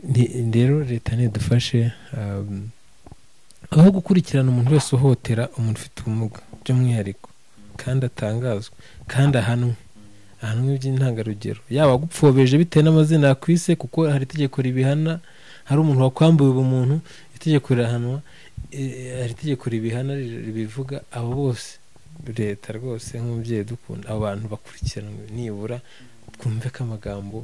Nti- rero leta ntidufashe um, aho gukurikirana umuntu wese uhohotera umuntu ufite ubumuga by'umwihariko kandi atangazwa kandi ahanwe ahanwe by'intangarugero yaba agupfobeshe bitewe n'amazina yakwise kuko hari itegeko ribihana hari umuntu wakwambuye ubumuntu itegeko rirahanwa eh, hari itegeko ribihana ri- ribivuga abo bose leta rwose nk'umubyeyi dukunda abo bantu bakurikiranwe nibura twumve ko amagambo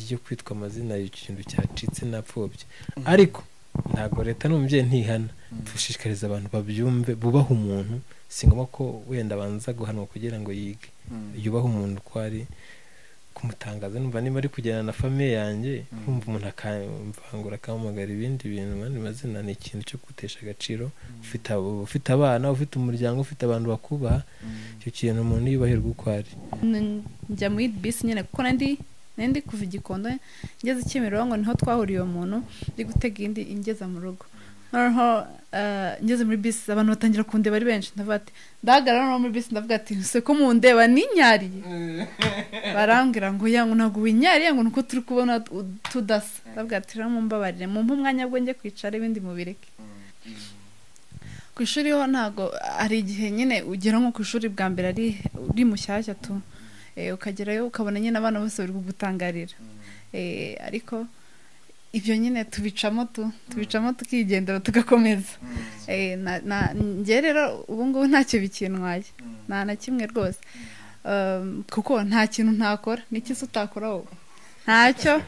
yo kwitwa amazina ikintu cyacitse napfobye ariko ntabwo leta n'umubyeyi ntihana dushishikariza abantu babyumve bubaha umuntu si ngombwa ko wenda abanza guhanwa kugira ngo yige yubaha umuntu uko ari kumutangaza numva niba ari kujyana na famiye yanjye nkumva umuntu akamvangura akampamagara ibindi bintu mu yandi mazina ni ikintu cyo gutesha agaciro ufite abo- ufite abana ufite umuryango ufite abantu bakubaha icyo kintu umuntu yubahirwa uko ari N- njya muri bisi nyine kuko nandi nandi kuva i gikondo ngeze kimironko niho twahuriye uwo muntu ndi gutega indi ingeza mu rugo noneho eh, ngeze muri bisi abantu batangira kundeba ari benshi ndavuga ati ndahagarara noneho muri bisi ndavuga ati ese ko mundeba ninyariye barambwira ngo ya ngo ntabwo winyariye ngo nuko turi kubona u- tudasa ndavuga ati rero mumbabarire mumpe umwanya bwo njye kwicara ibindi mubireke ku ishuri ho ntabwo hari igihe nyine ugera nko ku ishuri bwa mbere ari uri mushyashya tu Eh, ukagerayo ukabona nyine abana bose bari kugutangarira Eh, ariko ibyo nyine tubicamo tu tubicamo tukigendera tugakomeza Eh, na- na- njye rero ubu ngubu ntacyo bikintwaye nta na kimwe rwose Um, kuko nta kintu ntakora n'iki se utakora wowe ntacyo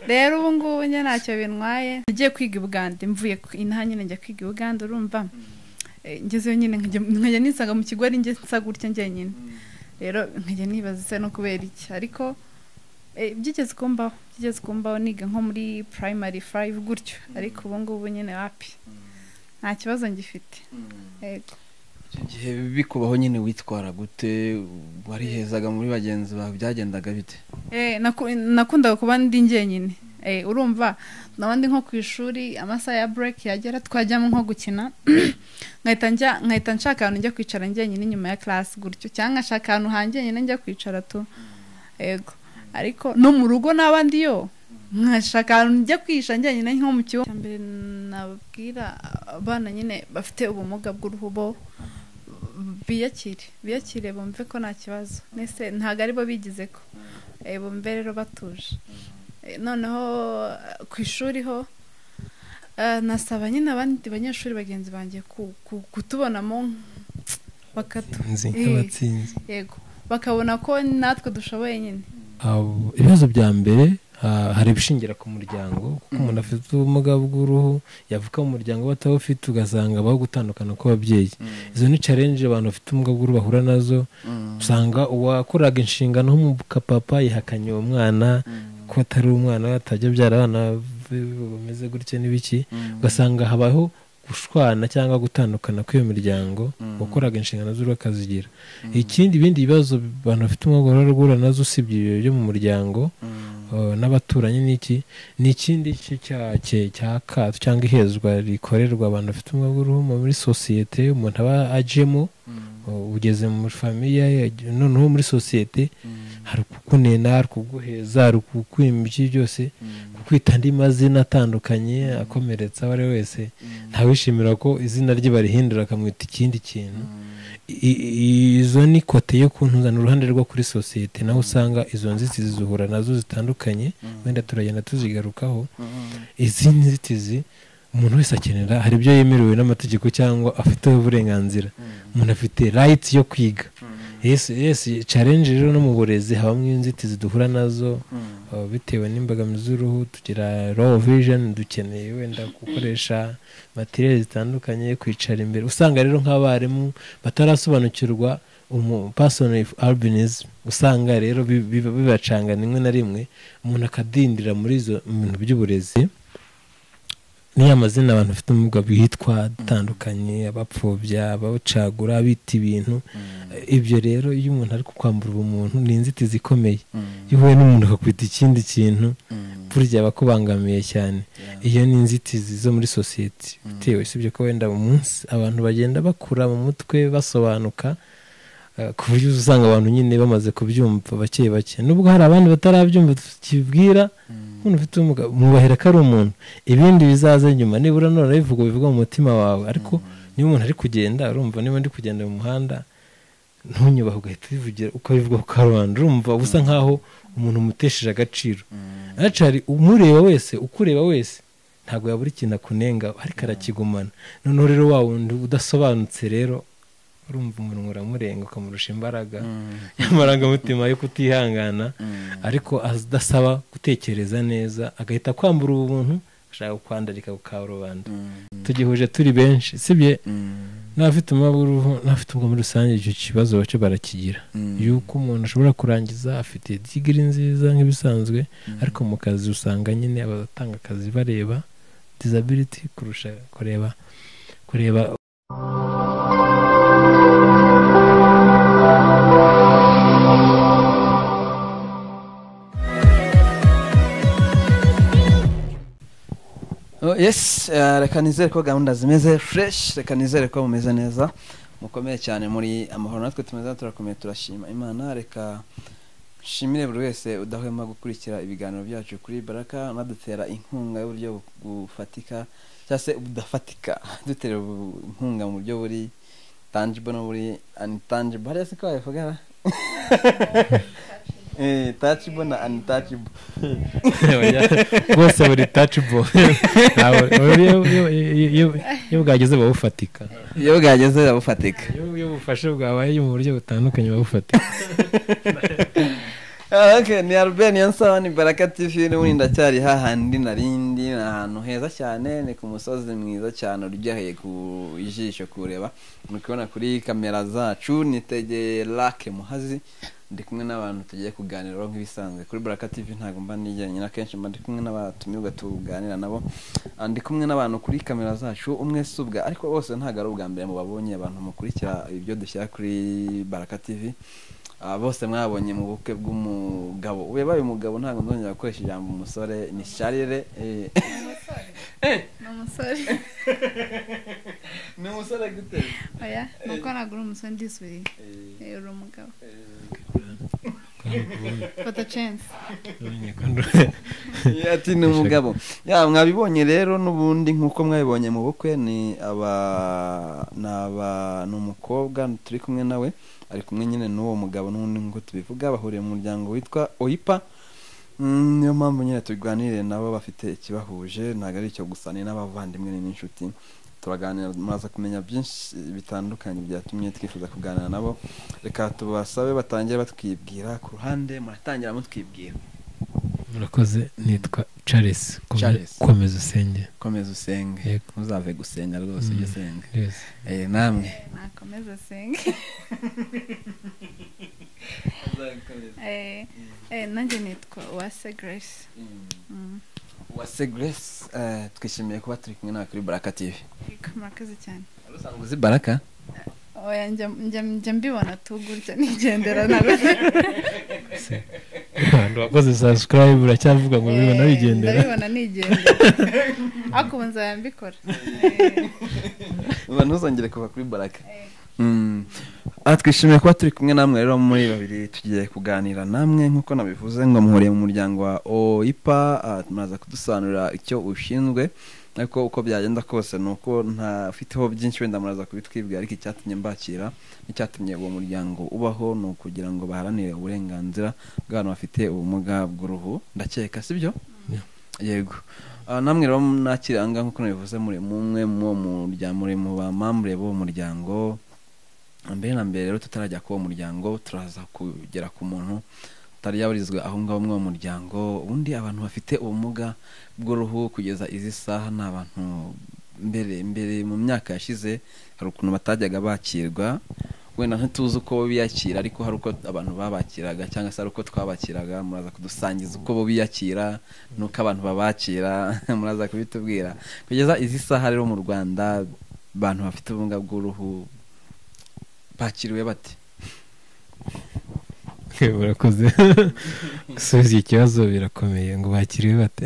rero ubu ngubu njye ntacyo bintwaye nagiye kwiga i bugande mvuye ku- inaha nyine njya kwiga i bugande urumva Eh, ngezeyo nyine nkajya nkajya nisanga mu kigo ari njye nsa gutya njyenyine rero nkajya nibaza se no kubera iki ariko eh, byigeze kumbaho byigeze kumbaho niga nko muri primary five gutyo ariko ubu ngubu nyine wapi nta kibazo ngifite Yego. icyo gihe bikubaho nyine witwara gute warihezaga muri bagenzi bawe byagendaga bite Eh, naku- nakundaga kuba ndi njyenyine Eh, urumva nabandi nko ku ishuri amasaha ya break yagera twajyamo nko gukina nkahita njya- nkahita nshaka ahantu njya kwicara njyenyine inyuma ya class gutyo cyangwa nkashaka ahantu hanjyenyine njya kwicara tu yego ariko no mu rugo n'abandi yo nkashaka ahantu njya kwihisha njyenyine nko mu kigo mbere nababwira abana nyine bafite ubumuga bw'uruhu bo biyakire biyakire bumve ko nta kibazo nese ntabwo aribo bigize ko Eh, bumve rero batuje Eh, noneho eh, ku ishuri ho eh, nasaba nyine abandi banyeshuri bagenzi banjye ku- ku- kutubonamo bakatu nzi Eh. nk'abatsinzi yego bakabona ko natwe dushoboye nyine Abo- ibibazo bya mbere ah, hari ibishingira ku muryango kuko umuntu afite ubumuga bw'uruhu yavuka mu muryango we atabufite ugasanga abaho gutandukana kw'ababyeyi izo ni challenge abantu bafite ubumuga bw'uruhu bahura nazo usanga uwakoraga inshingano nk'umupapa yihakanye uwo mwana ko atari umwana we atajya abyara abana be bameze gutya n'ibiki ugasanga habaho gushwana cyangwa gutandukana kw'iyo miryango wakoraga inshingano z'uruhu akazigira ikindi ibindi bibazo abantu bafite umwuga barahura nazo usibye ibyo byo mu muryango eh, n'abaturanyi n'iki ni ikindi cyake cya kato cyangwa ihezwa rikorerwa abantu bafite umwuga w'uruhu muri sosiyete umuntu aba ajemo eh, ugeze muri famiye noneho muri sosiyete hari ukukunena hari kuguheza hari kukwimba byose kukwita andi mazina atandukanye akomeretsa uwo ari we wese ntawishimira ko izina rye barihindura akamwita ikindi kintu I- i- izo ni kote yo kuntuzana uruhande rwo kuri sosiyete naho usanga izo nzitizi zihura nazo zitandukanye wenda turagenda tuzigarukaho izi nzitizi umuntu wese akenera hari ibyo yemerewe n'amategeko cyangwa afiteho uburenganzira umuntu afite rayiti yo kwiga yesi yesi challenge rero no mu burezi habamo inzitizi duhura nazo uh, bitewe n'imbogamizi z'uruhu tugira raw vision dukeneye wenda gukoresha materiyeri zitandukanye kwicara imbere usanga rero nk'abarimu batarasobanukirwa person with albinism usanga rero bi- biba- bibacangana rimwe na rimwe umuntu akadindira muri izo bintu by'uburezi niyo amazina abantu bafite ubumuga bitwa atandukanye abapfobya abacagura abita ibintu ibyo rero iyo umuntu ari kukwambura ubumuntu ni inzitizi ikomeye iyo uhuye n'umuntu akakwita ikindi kintu burya aba akubangamiye cyane iyo ni inzitizi zo muri sosiyete bitewe usibye ko wenda mu munsi abantu bagenda bakura mu mutwe basobanuka eh, ku buryo usanga abantu nyine bamaze kubyumva bake bake nubwo hari abandi batarabyumva tukibwira umuntu ufite ubumuga mwubahira ko ari umuntu ibindi bizaza nyuma nibura none bivuga bivuga mu mutima wawe ariko niba umuntu ari kugenda urumva niba ndi kugenda mu muhanda ntunyubahe ugahita ubivugira ukabivuga ku karubanda urumva uba usa nkaho umuntu umutesheje agaciro aca hari umureba wese ukureba wese ntabwo yabura ikintu akunenga ariko arakigumana noneho rero wa wundi udasobanutse rero urumva umuntu uramurenga ukamurusha imbaraga y'amarangamutima yo kutihangana ariko adasaba gutekereza neza agahita kwambura ubuntu ashaka kwandarika ku karubanda tugihuje turi benshi sibye n'abafite umubabw'uruhu n'abafite ubwo muri rusange icyo kibazo bace barakigira yuko umuntu ashobora kurangiza afite digiri nziza nk'ibisanzwe ariko mu kazi usanga nyine abatanga akazi bareba disability kurusha kureba kureba Oh, yes eh, reka nizere ko gahunda zimeze fresh reka nizere ko mumeze neza mukomeye cyane muri amahoro natwe tumeze neza turakomeye turashima imana reka nshimire buri wese udahwema gukurikira ibiganiro byacu kuri baraka unadutera inkunga y'uburyo bu- bufatika cyangwa se budafatika dutera bu- inkunga mu buryo buri tangible no buri untangible hariya se ko wabivugana Eh, touchable na untouchable bose buri touchable Ntabwo- iyo- iyo- iyo- iyo- iyo bwageze babufatika iyo bwageze bufatika iyo iyo ubufasha bwabaye mu buryo butandukanye babufatika Ah, okay, ni Albert Niyonsaba ni Baraka TV n'ubundi ndacyari hahandi narindi ni ahantu heza cyane ni ku musozi mwiza cyane uryoheye ku ijisho kureba muri kubona kuri kamera zacu nitegeye Lake Muhazi ndi kumwe n'abantu tugiye kuganiraho nk'ibisanzwe kuri Baraka TV ntabwo mba ndi jyenyine akenshi mba ndi kumwe n'abatumirwa tuganira nabo Ah, ndi kumwe n'abantu kuri kamera zacu umwe si ubwa ariko bose ntabwo ari ubwa mbere mu babonye abantu mukurikira ibyo dushyira kuri Baraka TV Ah, bose mwabonye mu bukwe bw'umugabo ubaye umugabo ntabwo nzongera gukoresha ijambo umusore ni sharire eh. ni umusore ni umusore gute oya ni uko ntabwo uri umusore ndisubiriye Eh, uri umugabo fata cense Yeah, ati ni umugabo ya mwabibonye rero n'ubundi nk'uko mwabibonye mu bukwe ni aba ni aba ni umukobwa turi kumwe nawe ari kumwe nyine n'uwo mugabo n'ubundi nk'uko tubivuga bahuriye mu muryango witwa oyipa Mm, niyo mpamvu nyine tuganire nabo bafite ikibahuje ntabwo ari icyo gusa ni n'abavandimwe ni n'inshuti turaganira muraza kumenya byinshi bitandukanye byatumye twifuza kuganira nabo reka tubasabe batangire batwibwira ku ruhande muratangira mutwibwira murakoze nitwa charles Kome- Charles. komeza usenge komeza usenge Yego. ntuzave gusenga rwose ujye usenga Yes. Eh, namwe nakomeza asenge Eh, eh, nanjye nitwa uwase grace Mm. wase grace eh, twishimiye kuba turi kumwe nawe kuri baraka tv Yego, murakoze cyane usanzwe uzi baraka oya njya njya- njya mbibona tu gutya nigendera ntabwo abantu bakoze subscribe uracyavuga ngo bibona Eh, bigendera ndabibona nigendera ariko ubu nzaba mbikora Eh, uba ntuzongere kuva kuri baraka eh, Mm. Ah, twishimiye kuba turi kumwe namwe rero muri babiri tugiye kuganira namwe nk'uko nabivuze ngo muhuriye mu muryango wa oipa ah, muraza kudusobanurira icyo ushinzwe ariko uko byagenda kose ni uko ntafiteho byinshi wenda muraza kubitwibwira ariko icyatumye mbakira n'icyatumye uwo muryango ubaho ni ukugira ngo baharanire uburenganzira bw'abantu bafite ubumuga bw'uruhu ndakeka sibyo Yeah. yego Ah, namwe rero nakiranga nk'uko nabivuze muri mumwe mu muryango muri mu bamambure b'uwo muryango mbere na mbere rero tutarajya k'uwo muryango turaza kugera ku muntu utari yaburizwe aho ngaho muri uwo muryango ubundi abantu bafite ubumuga bw'uruhu kugeza izi saha ni abantu mbere mbere mu myaka yashize hari ukuntu batajyaga bakirwa wenda ntituzi uko bo biyakira ariko hari uko abantu babakiraga cyangwa se hari uko twabakiraga muraza kudusangiza uko bo biyakira n'uko abantu babakira muraza kubitubwira kugeza izi saha rero mu rwanda abantu bafite ubumuga bw'uruhu bakiriwe bate murakoze gusubiza iki kibazo birakomeye ngo bakiriwe bate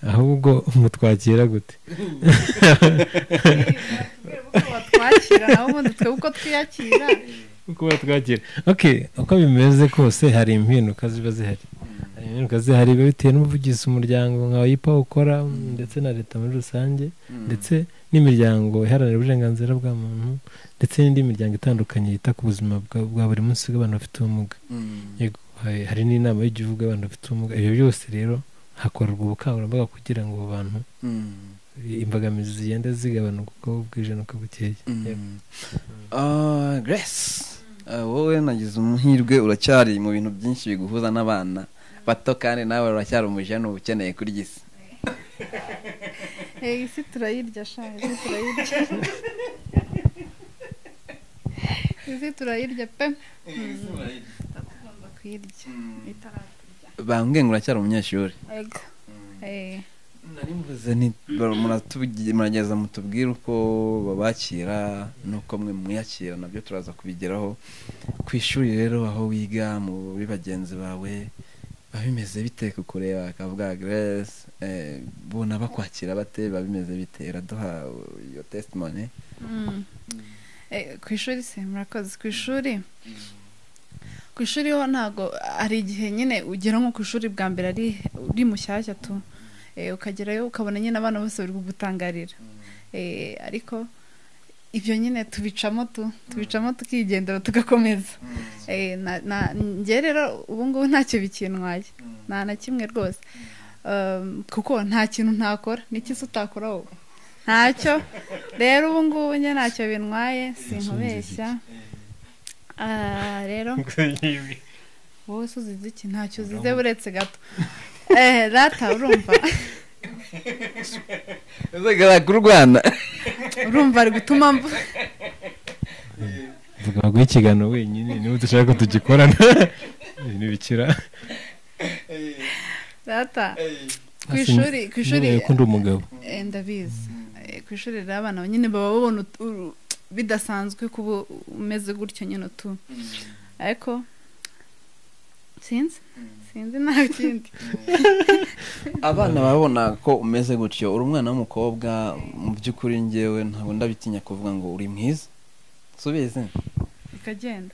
ahubwo mutwakira gute batubwire uko batwakira nawe ubundi twe uko twiyakira uko batwakira ok uko bimeze kose hari impinduka ziba zihari hari kazi hari biba bitewe n'ubuvugizi umuryango nka wayipa ukora ndetse na leta muri rusange ndetse n'imiryango iharanira uburenganzira bwa muntu ndetse n'indi miryango itandukanye yita ku buzima bwa- bwa buri munsi bw'abantu bafite ubumuga Yego, hari- hari n'inama y'igihugu y'abantu bafite ubumuga ibyo byose rero hakorwa ubukangurambaga kugira ngo abo bantu imbogamizi zigenda zigabanuka uko bwije n'uko bukeye Yego. grace ah, wowe nagize umuhirwe uracyari mu bintu byinshi biguhuza n'abana bato kandi nawe uracyari umujene uba ukeneye kurya isi Eh, isi turayirya shanga isi turayirya isi turayirya pe tugomba kuyirya itaraturya bambwiye ngo uracyari umunyeshuri ega eh nari mvuze nti bar- muratubwira- murageza mutubwire uko babakira n'uko mwe mwiyakira nabyo turaza kubigeraho ku ishuri rero aho wiga mu muri bagenzi bawe biba bimeze bite kukureba akavuga grace eh, bona bakwakira bate biba bimeze bite iraduha uh, your testimony Mm. Eh, ku ishuri se murakoze ku ishuri ku ishuri ho ntago hari igihe nyine ugera nko ku ishuri bwa mbere ari uri mushyashya tu Eh, ukagerayo ukabona nyine abana bose bari kugutangarira Eh, ariko ibyo nyine tubicamo tu tubicamo tukigendera tugakomeza Eh, na- na- njye rero ubu ngubu ntacyo bikintwaye nta na kimwe rwose Um, kuko nta kintu ntakora n'ikisi utakora wowe ntacyo rero ubu ngubu njye ntacyo bintwaye sinkubeshya Ah, rero wowe se uzize iki ntacyo uzize buretse gato eh rata urumva uzagara ku rwanda urumva ari gutuma mvu tukaguha ikiganiro wenyine niba udashaka ko tugikorana ntibikira rata ku ishuri ku ishuri ukunda umugabo eh, ndabizi Eh, ku ishuri rero abana nyine baba babona ut- uru- bidasanzwe kuba umeze gutyo nyine tu ariko sinzi sinzi nta kindi abana babona ko umeze gutyo uri umwana w'umukobwa mu by'ukuri ngewe ntabwo ndabitinya kuvuga ngo uri mwiza subizi bikagenda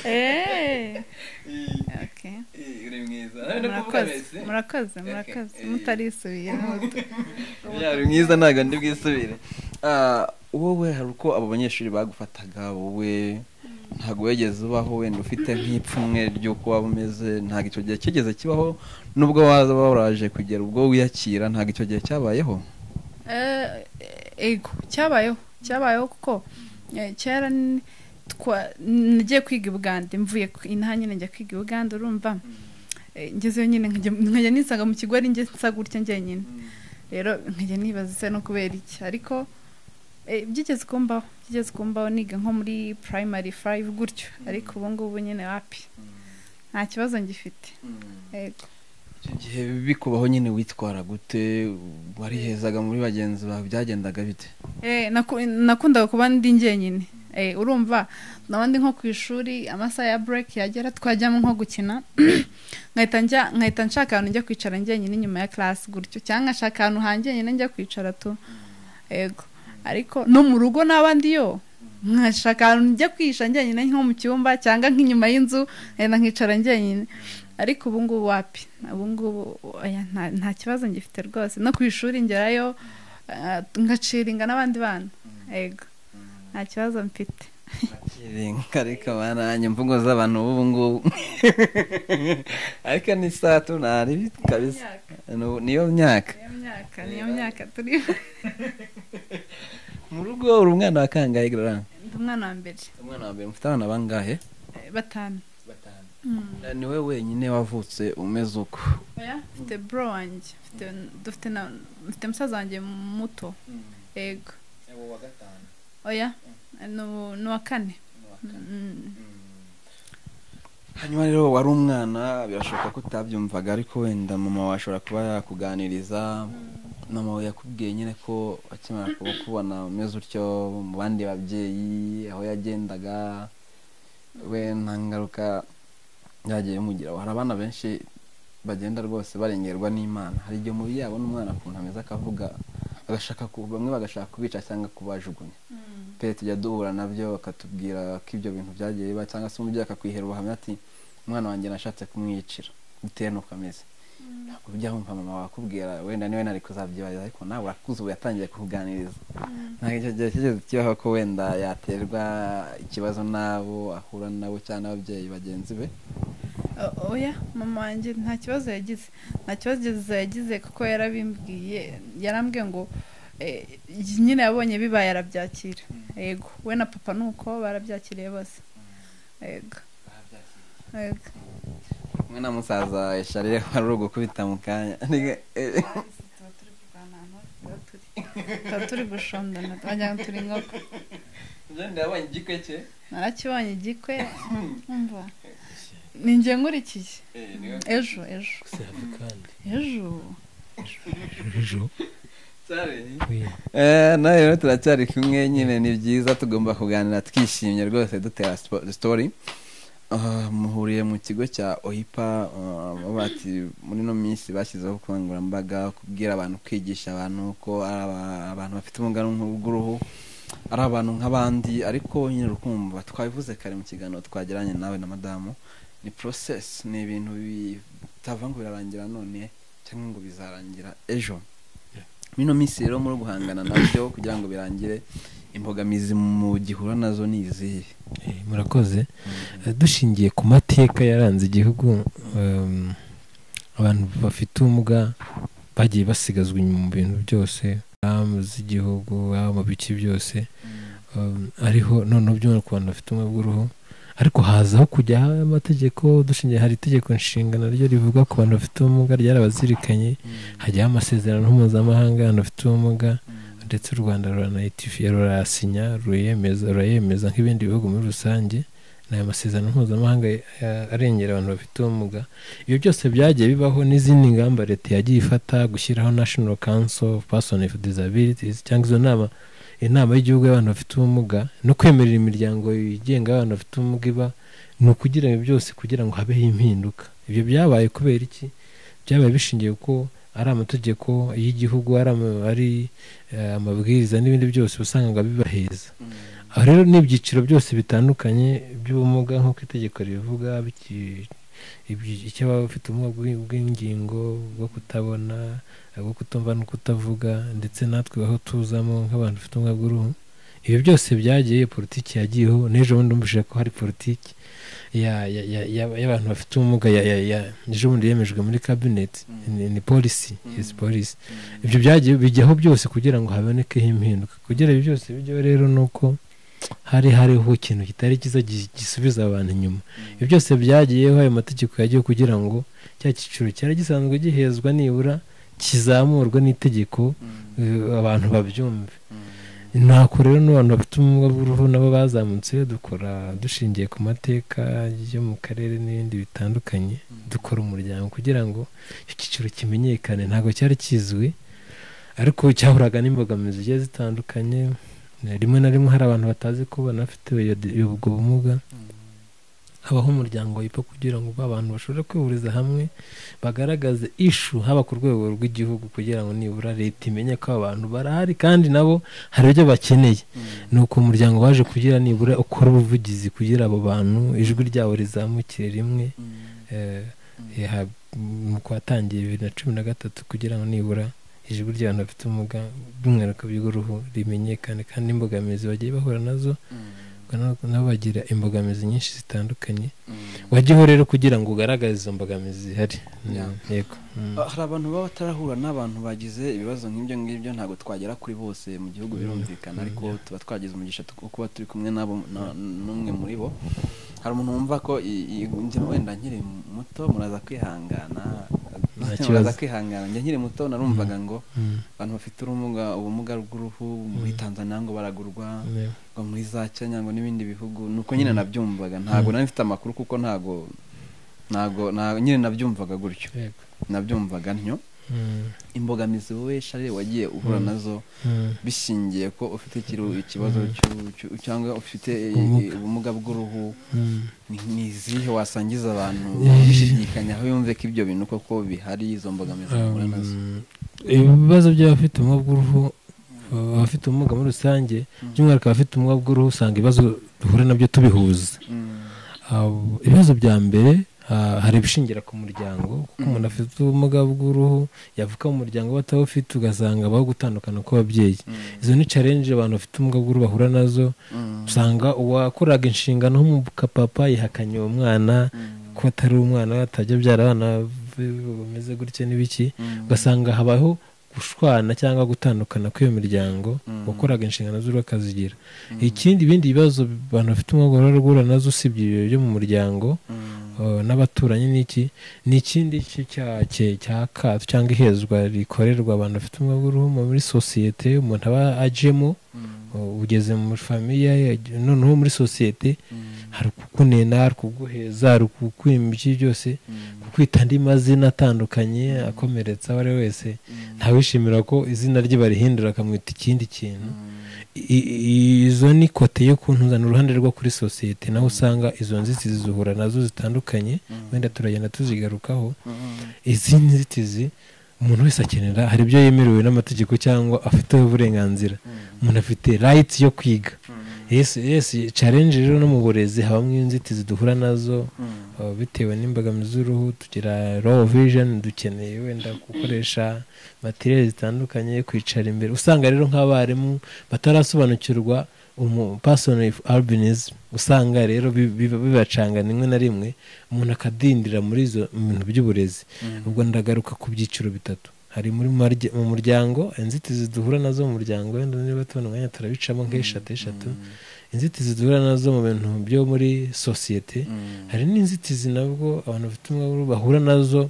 Eh. Okay. uri mwiza murakoze murakoze murakoze Okay. mutarisubira yaba uri mwiza ntabwo ndi bwisubire Ah, wowe hari uko abo banyeshuri bagufataga wowe ntabwo wigeze ubaho wenda ufite nk'ipfunwe ry'uko waba umeze ntabwo icyo gihe kigeze kibaho nubwo waza waraje kugera ubwo wiyakira ntabwo icyo gihe cyabayeho Eh, ego cyabayeho cyabayeho kuko eh, kera n- twa- nagiye kwiga i bugande mvuye ku- inaha nyine njya kwiga i bugande urumva Eh, ngezeyo nyine nkajya- nkajya nisanga mu kigo ari njye nsa gutya njyenyine rero nkajya nibaza se no kubera iki ariko eh, byigeze kumbaho byigeze kumbaho niga nko muri primary five gutyo ariko ubu ngubu nyine wapi nta kibazo ngifite ego icyo gihe bikubaho nyine witwara gute warihezaga muri bagenzi bawe byagendaga bite Eh, naku- nakundaga kuba ndi njyenyine Eh, urumva nabandi nko ku ishuri amasaha ya break yagera twajyamo nko gukina nkahita njya- nkahita nshaka ahantu njya kwicara njyenyine inyuma ya class gutyo cyangwa nkashaka ahantu hanjyenyine njya kwicara tu ego ariko no mu rugo n'abandi yo nkashaka ahantu njya kwihisha njyenyine nko mu cyumba cyangwa nk'inyuma y'inzu nkahita nkicara njyenyine ariko ubu ngubu wapi ubu ngubu oya, nta- nta kibazo ngifite rwose no ku ishuri ngerayo Ah, ngaciringa n'abandi bana ego nta kibazo mfite kiringa ariko baranye imvugo z'abantu b'ubu ngubu ariko ni saa tunari kabisa Nu- niyo myaka niyo myaka niyo myaka turi mu rugo uri umwana wa kangahe gara ndi umwana wa mbere umwana wa mbere mufite abana bangahe eh, batanu Eh, ni we wenyine wavutse umeze uko oya mfite bro wanjye mfite dufite na mfite musaza wanjye muto ego oya nu- ni uwa kane Mm. hanyuma rero wari umwana birashoboka ko utabyumvaga ariko wenda mama wawe ashobora kuba yakuganiriza mama we yakubwiye nyine ko akimara kuba kubona umeze utyo mu bandi babyeyi aho yagendaga we nta ngaruka byagiye bimugiraho hari abana benshi bagenda rwose barengerwa n'imana hari igihe umubyeyi yabona umwana akuntu ameze akavuga agashaka ku bamwe bagashaka kubica cyangwa kubajugunya pe tujya duhura nabyo bakatubwira ko ibyo bintu byagiye biba cyangwa se umubyeyi akakwihera ubuhamya ati umwana wanjye nashatse kumwiyicira bitewe n'uko ameze ntabwo ujya wumva mama wakubwira wenda niwe nari kuzabyibariza ariko nawe urakuze ubu yatangiye kukuganiriza ntabwo icyo gihe kigeze kibaho ko wenda yaterwa ikibazo n'abo ahura nabo cyangwa n'ababyeyi bagenzi be Uh, oya mama wanjye nta kibazo yagize nta kibazo yagize kuko yarabimbwiye yarambwiye ngo eh, nyine yabonye bibaye arabyakira yego we na papa nuko barabyakiriye bose yego yego kumwe na musaza esharire wari uri gukubita mu kanya tuba turi kurwana ahantu hose tuba turi tuba turi gushondana wagira ngo turi inkoko jenda yabonye igikwe cye narakibonye igikwe umva ni njye nkurikiye ejo ejo gusaza kandi ejo ejo oya Eh, nawe rero turacyari kumwe nyine ni byiza tugomba kuganira twishimye rwose dutera spo- story Ah, muhuriye mu kigo cya ohipa bati muri ino minsi bashyizeho ubukangurambaga kubwira abantu kwigisha abantu ko ari aba- abantu bafite ubumuga n'uruhu bw'uruhu ari abantu nk'abandi ariko nyine rukumva twabivuze kare mu kiganiro twageranye nawe na madamu ni process ni ibintu bitava ngo birarangira none cyangwa ngo bizarangira ejo muri ino minsi rero muri guhangana nabyo kugira ngo birangire imbogamizi mu gihura nazo ni izihe Eh, murakoze Eh, dushingiye ku mateka yaranze igihugu em, abantu bafite ubumuga bagiye basigazwa inyuma mu bintu byose haba z'igihugu haba mu bice byose Um, ariho noneho byumva ku bantu bafite ubumwe bw'uruhu ariko hazaho kujya habaho amategeko dushingiye hari itegeko nshinga naryo rivuga ku bantu bafite ubumuga ryarabazirikanye hajyaho amasezerano mpuzamahanga y'abantu bafite ubumuga ndetse u rwanda ruranayitifiye rurayasinya ruyemeza rurayemeza nk'ibindi bihugu muri rusange ni ayo masezerano mpuzamahanga eh, arengera abantu bafite ubumuga ibyo byose byagiye bibaho n'izindi ngamba leta yagiye ifata gushyiraho national council of person with disabilities cyangwa izo nama inama y'igihugu y'abantu bafite ubumuga no kwemerera imiryango yigenga y'abantu bafite ubumuga iba ni ukugira ibi byose kugira ngo habeho impinduka ibyo byabaye kubera iki byabaye bishingiye ko ari amategeko y'igihugu ari ama- ari, eh, amabwiriza n'ibindi byose usangaga bibaheza aha rero ni ibyiciro byose bitandukanye by'ubumuga nk'uko itegeko ribivuga biki- ibyi- icy'abafite ubumuga bw'i- bw'ingingo bwo kutabona bwo kutumva no kutavuga ndetse natwe aho tuzamo nk'abantu bafite ubumuga bw'uruhu ibyo byose byagiye politiki yagiyeho n'ejo bundi numvise ko hari politiki ya- ya- ya- ya- y'abantu bafite ubumuga ya- ya- ya- ejo bundi yemejwe muri kabineti Mm. ni polisi Mm. yes polisi ibyo byagiye bijyaho byose kugira ngo habonekeho impinduka kugira ibyo byose bijyaho rero ni uko hari hariho ikintu kitari cyiza gi- gisubiza abantu inyuma ibyo byose byagiyeho ayo mategeko yagiyeho kugira ngo cya cyiciro cyari gisanzwe gihezwa nibura kizamurwe n'itegeko eh, abantu babyumve ntako rero n'abantu bafite ubumuga bw'uruhu nabo bazamutse dukora dushingiye ku mateka yo mu karere n'ibindi bitandukanye dukora umuryango kugira ngo icyiciro kimenyekane ntabwo cyari kizwi ariko cyahuraga n'imbogamizi zigiye zitandukanye rimwe na rimwe hari abantu batazi ko banafite iyo- ubwo bumuga habaho umuryango wipfa kugira ngo abantu bashobore kwihuriza hamwe bagaragaze ishu haba ku rwego rw'igihugu kugira ngo nibura leta imenye ko aba bantu barahari kandi nabo hari ibyo bakeneye ni uko umuryango waje kugira nibura ukora ubuvugizi kugira abo bantu ijwi ryabo rizamukire rimwe eh, yaha- mu kwa tangiye bibiri na cumi na gatatu kugira ngo nibura ijwi ry'abantu bafite ubumuga by'umwihariko by'uruhu rimenyekane kandi imbogamizi bagiye bahura nazo ubwo nabo bagira imbogamizi nyinshi zitandukanye wajyaho rero kugira ngo ugaragaze izo mbogamizi zihari Yeah. yego Mm. hari abantu baba batarahura n'abantu bagize ibibazo nk'ibyo ngibyo ntabwo twagera kuri bose mu gihugu birumvikana Mm, ariko yeah. tuba twagize umugisha wo kuba turi kumwe nabo na- n'umwe muri bo hari umuntu wumva ko i- i- njye wenda nkiri muto muraza kwihangana kibazo. muraza kwihangana njye nkiri muto narumvaga ngo Mm. abantu bafite ubumuga ubumuga bw'uruhu muri tanzania ngo baragurwa Yeah. ngo muri za kenya ngo n'ibindi bihugu nuko nyine nabyumvaga ntabwo nari mfite amakuru kuko ntabwo ntabwo nta- nyine nabyumvaga gutyo Yego. nabyumvaga ntyo Mm. imbogamizi wowe shari wagiye uhura Mm. nazo Mm. bishingiye ko ufite ikiru- ikibazo cy'u- cy'u- cyangwa ufite i- Ubumuga. i- ubumuga bw'uruhu Mm. ni- ni izihe wasangiza abantu Eh. bishidikanya aho yumve ko ibyo bintu koko bihari izo mbogamizi bahura nazo Um, ibibazo by'abafite ubumuga bw'uruhu abafite ubumuga muri rusange by'umwihariko abafite ubumuga bw'uruhu usanga ibibazo duhura nabyo tubihuza Abo- ibibazo bya mbere ah, hari ibishingira ku muryango kuko umuntu afite ubumuga bw'uruhu yavuka mu muryango we atawufite ugasanga abaho gutandukana kw'ababyeyi izo ni challenge abantu bafite ubumuga bw'uruhu bahura nazo usanga uwakoraga inshingano nk'umupapa yihakanye uwo mwana ko atari umwana we atajya abyara abana be bameze gutya n'ibiki ugasanga habaho gushwana cyangwa gutandukana kw'iyo miryango wakoraga inshingano z'uruhu akazigira ikindi ibindi bibazo abantu bafite umwuga baba guhura nazo usibye ibyo byo mu muryango eh, n'abaturanyi n'iki ni ikindi cyake cya kato cyangwa ihezwa rikorerwa abantu bafite umwuga w'uruhu muri sosiyete umuntu aba ajemo eh, ugeze muri famiye noneho muri sosiyete hari ukukunena hari ukuguheza hari ukukwima iki byose kukwita andi mazina atandukanye akomeretsa uwo ari we wese ntawishimira ko izina rye barihindura akamwita ikindi kintu I- i- izo ni kote yo kuntuzana uruhande rwo kuri sosiyete naho usanga izo nzitizi zihura nazo zitandukanye wenda turagenda tuzigarukaho izi nzitizi umuntu wese akenera hari ibyo yemerewe n'amategeko cyangwa afiteho uburenganzira umuntu afite rayiti yo kwiga yesi yesi challenge rero no mu burezi habamo inzitizi duhura nazo Uh, bitewe n'imbogamizi z'uruhu tugira raw vision dukeneye wenda gukoresha materiyeri zitandukanye kwicara imbere usanga rero nk'abarimu batarasobanukirwa umupasoni albinizi usanga rero bi- bi- bibacanga rimwe na rimwe umuntu akadindira muri izo bintu by'uburezi ubwo ndagaruka ku byiciro bitatu hari muri marye- mu muryango inzitizi duhura nazo mu muryango wenda niba tubona umwanya turabicamo nk'eshatu eshatu inzitizi duhura nazo mu bintu byo muri sosiyete hari n'inzitizi nabwo abantu bafite ubumuga bw'uruhu bahura nazo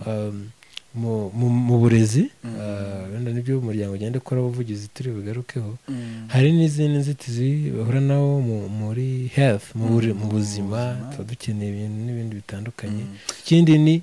um, mu- mu- mu burezi uh, wenda nibyo umuryango ugenda ukora ubuvugizi turi bugarukeho hari n'izindi nzitizi bahura nawo mu- muri health mu buri- mu buzima tuba dukeneye ibintu n'ibindi bitandukanye ikindi ni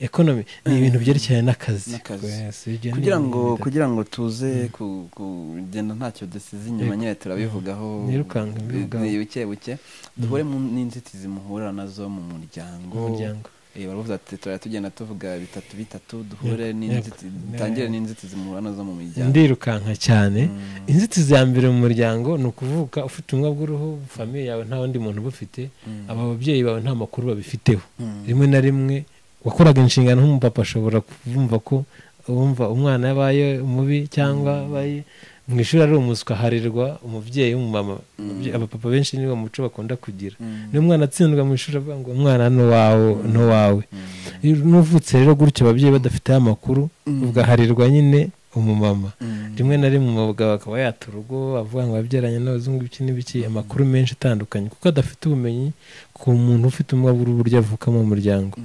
economy ni ibintu byerekeranye n'akazi N'akazi. Yes, ibyo ni kugira ibintu ngo bidapfa. kugira ngo tuze ku- kugenda ntacyo dusize inyuma Yego. nyine turabivugaho Nirukanka mbivugaho. ni buke buke duhure mu n'inzitizi muhura nazo mu muryango umuryango Eh, baravuga ati turajya tugenda tuvuga bitatu bitatu duhure Yego, n'inzitizi yego. dutangire n'inzitizi muhura nazo mu miryango ndirukanka cyane Mm. inzitizi ya mbere mu muryango ni ukuvuka ufite ubumuga bw'uruhu famiye yawe nta wundi muntu ubufite aba babyeyi bawe nta makuru babifiteho Mm. rimwe na rimwe wakoraga inshingano nk'umupapa ashobora kumva ko wumva umwana yabaye mubi cyangwa abaye mu ishuri ari umuswa harirwa umubyeyi w'umumama Ababye- abapapa benshi niwo muco bakunda kugira Mm. niyo umwana atsindwa mu ishuri avuga ngo umwana ni uwawe ni uwawe Mm. iyo n'uvutse rero gutyo ababyeyi badafiteho amakuru ugaharirwa nyine umumama rimwe na rimwe umugabo akaba yata urugo avuga ngo yabyaranye n'abazungu biki n'ibiki amakuru menshi atandukanye kuko adafite ubumenyi ku muntu ufite ubumuga bw'uburyo avukamo mu muryango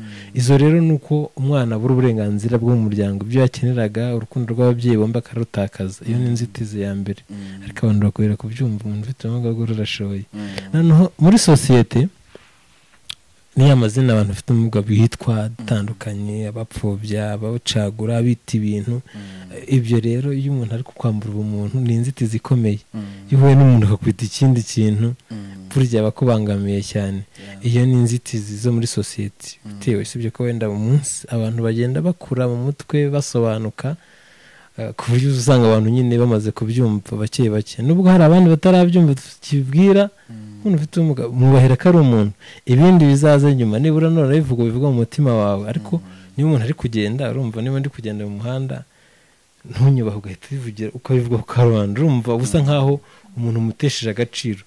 izo rero ni uko umwana abura uburenganzira bwo mu muryango ibyo yakeneraga urukundo rw'ababyeyi bombi akarutakaza iyo ni inzitizi ya mbere ariko abantu bakorera kubyumva umuntu ufite ubumuga bw'uruhu arashoboye noneho muri sosiyete ni ya mazina abantu bafite ubumuga bitwa atandukanye abapfobya abacagura abita ibintu ibyo rero iyo umuntu ari kukwambura ubumuntu ni inzitizi ikomeye iyo uhuye n'umuntu akakwita ikindi kintu burya aba akubangamiye cyane iyo ni inzitizi zo muri sosiyete bitewe usibye ko wenda mu munsi abantu bagenda bakura mu mutwe basobanuka eh, ku buryo uza usanga abantu nyine bamaze kubyumva bake bake nubwo hari abandi batarabyumva tukibwira umuntu ufite ubumuga mwubahira ko ari umuntu ibindi bizaza nyuma nibura none bivuga bivuga mu mutima wawe ariko niba umuntu ari kugenda urumva niba ndi kugenda mu muhanda ntunyubahe ugahita ubivugira ukabivuga ku karubanda urumva usa nkaho umuntu umutesheje agaciro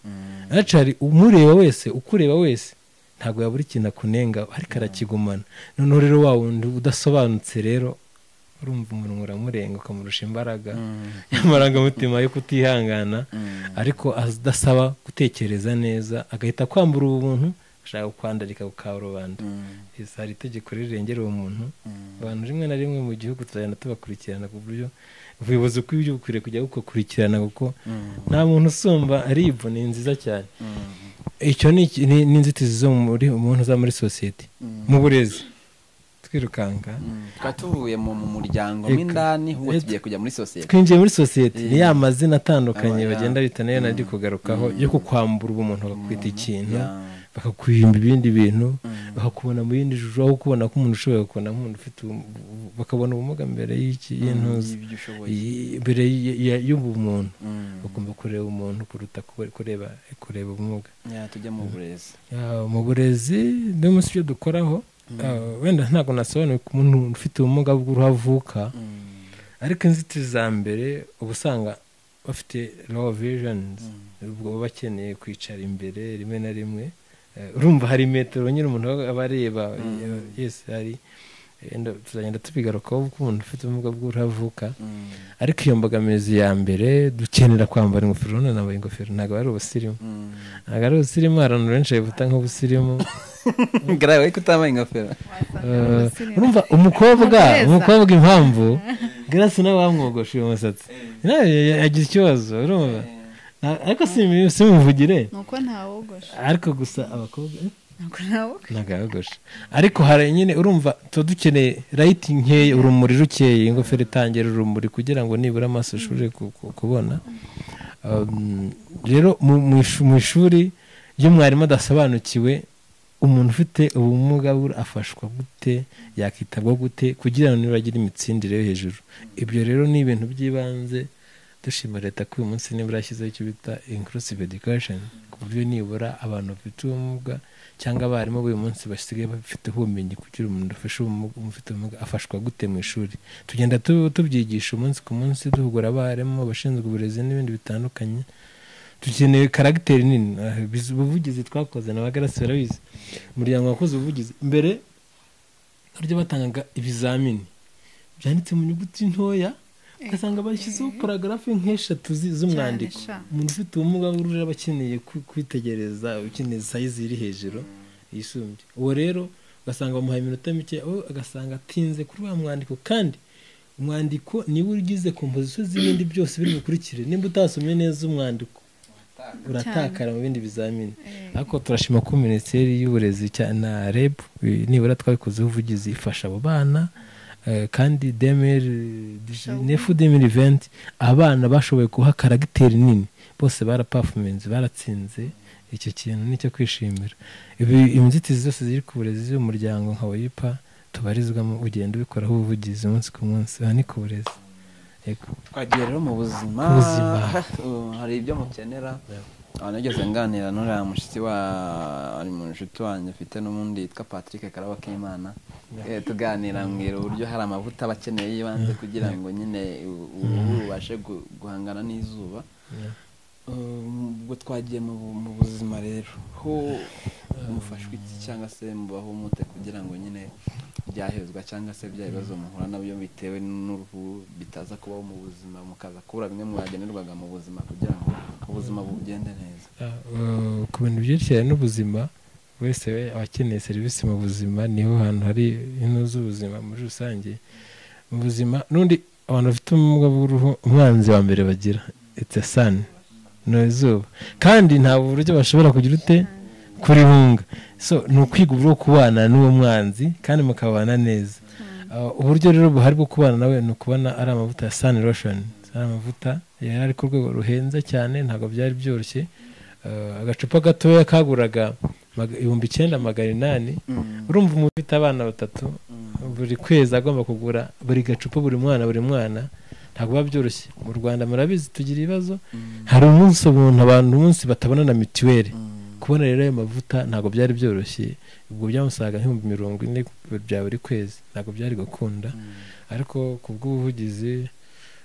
ariko hari umureba wese ukureba wese ntabwo yabura ikintu akunenga ariko arakigumana noneho rero wa wundi udasobanutse rero urumva umuntu uramurenga ukamurusha imbaraga y'amarangamutima yo kutihangana ariko adasaba gutekereza neza agahita kwambura ubuntu ashaka kukwandarika ku karubanda Yes, hari itegeko rirengera uwo muntu abantu rimwe na rimwe mu gihugu tuzagenda tubakurikirana ku buryo ubuyobozi bw'ibyo bukwiriye kujya bukurikirana kuko nta muntu usumba rib ni nziza cyane icyo ni iki- ni ni inzitizi zo muri umuntu uza muri sosiyete mu burezi twirukanka tukaba tuvuye mu mu muryango mo Eka. indani ubu Et- tugiye kujya muri sosiyete twinjiye muri sosiyete ni ya Yeah. mazina atandukanye Aba ya- bagenda bita nayo nari kugarukaho yo kukwambura ubumuntu bakakwita ikintu bakakuyimba ibindi bintu Mm. bakakubona mu yindi juru aho kubona ko umuntu ushobora kubona nk'umuntu ufite ubu- bakabona ubumuga mbere y'iki y'intuza y'ibyo ushoboye y- mbere y- y- y'ubumuntu Mm. bagomba kureba umuntu kuruta kure- kureba kureba ubumuga Ya, tujya mu burezi Ah, mu burezi no munsi ibyo dukoraho ah, wenda ntabwo nasobanuye ku muntu ufite ubumuga bw'uruhu avuka Mm. ariko inzitizi za mbere uba usanga bafite low visions Mm. ubwo baba bakeneye kwicara imbere rimwe na rimwe Eh, urumva hari metero nyine umuntu aba areba Mm. eh, yes hari wenda tuzagenda tubigarukaho kuko umuntu ufite ubumuga bw'uruhu avuka Mm. ariko iyo mbogamizi ya mbere dukenera kwambara ingofero none nambaye ingofero ntabwo ari ubusirimu Mm. ntabwo ari ubusirimu hari abantu benshi babibuta nk'ubusirimu Gara, wowe kutambaye ingofero Eh, urumva umukobwa Umuhereza. umukobwa impamvu grace nawe wamwogosha uyu musatsi nawe ya- yagize ikibazo urumva Na- ariko simi- simuvugire nuko ntawogosha ariko gusa abakobwa eh, nuko ntawogosha ntabwo yogosha ariko hari nyine urumva tuba dukeneye rayiti nkeya urumuri rukeye ingofero itangira urumuri kugira ngo nibura amaso ushobore ku- ku- kubona Um, rero mu- mu ishu- mu ishuri iyo mwarimu adasobanukiwe umuntu ufite ubumuga bur- afashwa gute yakitabwaho gute kugira ngo nibagire imitsindire yo hejuru ibyo rero ni ibintu by'ibanze dushima leta ko uyu munsi nibura yashyizeho icyo bita inclusive education ku buryo nibura abantu bafite ubumuga cyangwa abarimu b'uyu munsi basigaye bafite ubumenyi kugira umuntu ufashe ubumuga ufite ubumuga afashwa gute mu ishuri tugenda tu- tubyigisha umunsi ku munsi duhugura abarimu abashinzwe uburezi n'ibindi bitandukanye dukeneye karagiteri nini Ah, biz- ubuvugizi twakoze na bagarasi barabizi umuryango wakoze ubuvugizi mbere barya batangaga ibizamini byanditse mu nyuguti ntoya ugasanga bashyizeho paragarafu nk'eshatu zi- z'umwandiko Cyane, sha. umuntu ufite ubumuga bw'uruhu aba akeneye kwi- kwitegereza ukeneye sayizi iri hejuru yisumbye uwo rero ugasanga bamuhaye iminota mike we agasanga atinze kuri wa mwandiko kandi umwandiko niwe ugize kompozisiyo z'ibindi byose biri bukurikire nimba utasomye neza umwandiko uratakara mu bindi bizamini Eh, ariko turashima ko minisiteri y'uburezi cya- na reb eh, nibura twabikozeho ubuvugizi ifasha abo bana eh, kandi nefu demiri venti abana bashoboye guha karagiteri nini bose barapafumenze baratsinze icyo kintu nicyo kwishimira Ibi- inzitizi zose ziri ku burezi z'umuryango nka wayipa tubarizwamo ugenda ubikoraho ubuvugizi umunsi ku munsi aha ni ku burezi Yego. twagiye rero mu buzima Ku buzima. Uh, hari ibyo mukenera Yeah. Ah, nigeze nganira n'uriya mushitsi wa ari mu nshuti wanjye mfite n'ubundi yitwa Patrick Karabo K'Imana Eh, tuganira mbwira uburyo hari amavuta aba akeneye y'ibanze kugira ngo nyine u- uruhu rubashe gu- guhangana n'izuba Yeah. Um, ubwo twagiye mu bu- mu buzima rero ho mufashwe iki cyangwa se mubaho mute kugira ngo nyine byahezwa cyangwa se bya bibazo muhura nabyo bitewe n'uruhu bitaza kubaho mu buzima mukaza kubura bimwe mwagenerwaga mu buzima kugira ngo ubuzima bugende neza Ah, uh, ku bintu byerekeranye n'ubuzima wese we aba akeneye serivisi mu buzima niho hantu hari ino z'ubuzima muri rusange mu buzima n'undi abantu bafite ubumuga bw'uruhu umwanzi wa mbere bagira it's a sun ni izuba kandi nta buryo bashobora kugira ute kurihunga so ni ukwiga uburyo bwo kubana n'uwo mwanzi kandi mukabana neza Ah, uburyo rero buhari bwo kubana nawe ni ukubona ari amavuta ya sun lotion ari amavuta yari ari ku rwego ruhenze cyane ntabwo byari byoroshye Eh, agacupa gatoya kaguraga maga- ibihumbi icyenda magana inani urumva umuntu ufite abana batatu buri kwezi agomba kugura buri gacupa buri mwana buri mwana ntabwo biba byoroshye mu rwanda murabizi tugira ibibazo hari umunsi umuntu abantu umunsi batabona na mituweli kubona rero ayo mavuta ntabwo byari byoroshye ubwo byamusaga nk'ibihumbi mirongo ine bya buri kwezi ntabwo byari gukunda ariko ku bw'ubuvugizi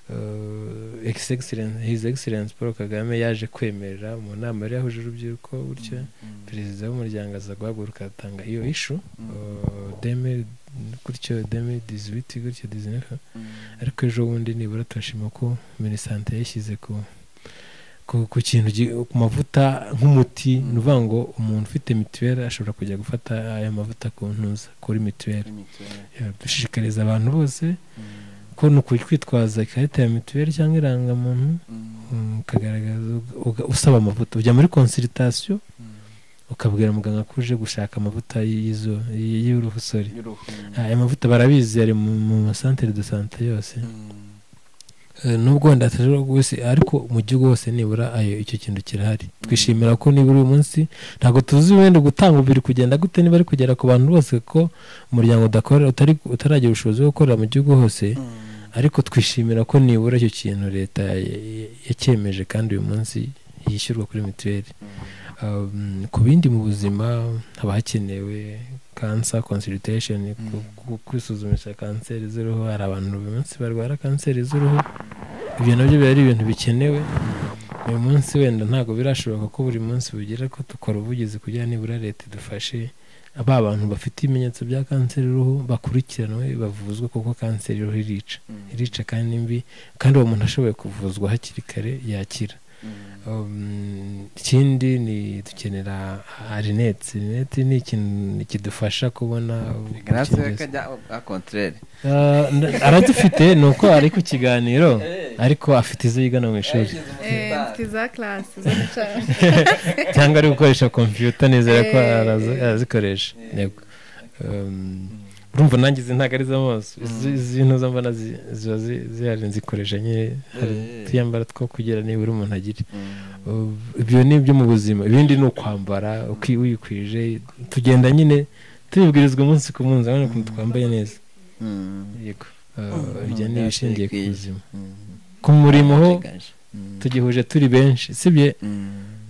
eh, His Excellence- His Excellence Paul Kagame yaje kwemerera mu nama yari yahuje urubyiruko gutyo perezida w'umuryango aza guhaguruka atanga iyo ishu eh, deme gutyo deme dizibiti gutyo dizinefu ariko ejo bundi nibura turashima ko minisante yashyize ku ku, ku kintu gi- ku mavuta nk'umuti Mm. ni ukuvuga ngo umuntu ufite mituweli ashobora kujya gufata aya mavuta ku ntuza kuri mituweli Eh, dushishikariza abantu bose ko ni ukwitwaza ikarita ya mituweli cyangwa irangamuntu mm, ukagaragaza uga- usaba amavuta ujya muri konsiritasiyo ukabwira muganga ko uje gushaka amavuta y'izo y- y'uruhu sorry aya mavuta barabizi ari mu mu masantere de sante yose eh, nubwo wenda atari rwose ariko mu gihugu hose nibura ayo icyo kintu kirahari twishimira ko nibura uyu munsi ntabwo tuzi wenda gutanga biri kugenda gute niba ari kugera ku bantu bose ko umuryango udakorera utari utaragira ubushobozi bwo gukorera mu gihugu hose ariko twishimira ko nibura icyo kintu leta ya- ya- yacyemeje kandi uyu munsi yishyurwa kuri mituweli Um, ku bindi mu buzima haba hakenewe kansa consultation ku- ku- kwisuzumisha kanseri z'uruhu hari abantu uyu munsi barwara kanseri z'uruhu ibyo nabyo biba ari ibintu bikenewe uyu munsi wenda ntabwo birashoboka ko buri munsi bugira ko dukora ubuvugizi kugira nibura leta idufashe ba bantu bafite ibimenyetso bya kanseri y'uruhu bakurikiranwe bavuzwe kuko kanseri y'uruhu irica irica kandi mbi kandi uwo muntu ashoboye kuvuzwa hakiri kare yakira Um, ikindi ni dukenera arinete arinete ni ikintu kidufasha kubona grace udukingirizo. kajya a contraire Ah, n- aradufite ni uko ari ku kiganiro ariko afite izo yigana mu ishuri Eh, mfite za karasi zo guca- cyangwa ari gukoresha kompiyuta nizera ko Eh. arazi- arazikoresha yego Um, urumva nanjye izi ntabwo ari z'amaso izi izi ntuza mbona zi- ziba zi- zihari nzikoresha nyine hari Eh. utuyambara two kugira nibura umuntu agira Uh, ibyo ni ibyo mu buzima ibindi ni ukwambara uki- wikwije tugenda nyine tubibwirizwa umunsi ku munsi urabona ukuntu twambaye neza yego Uh, ibyo ni ibishingiye ku buzima ku murimo ho tugihuje turi benshi sibye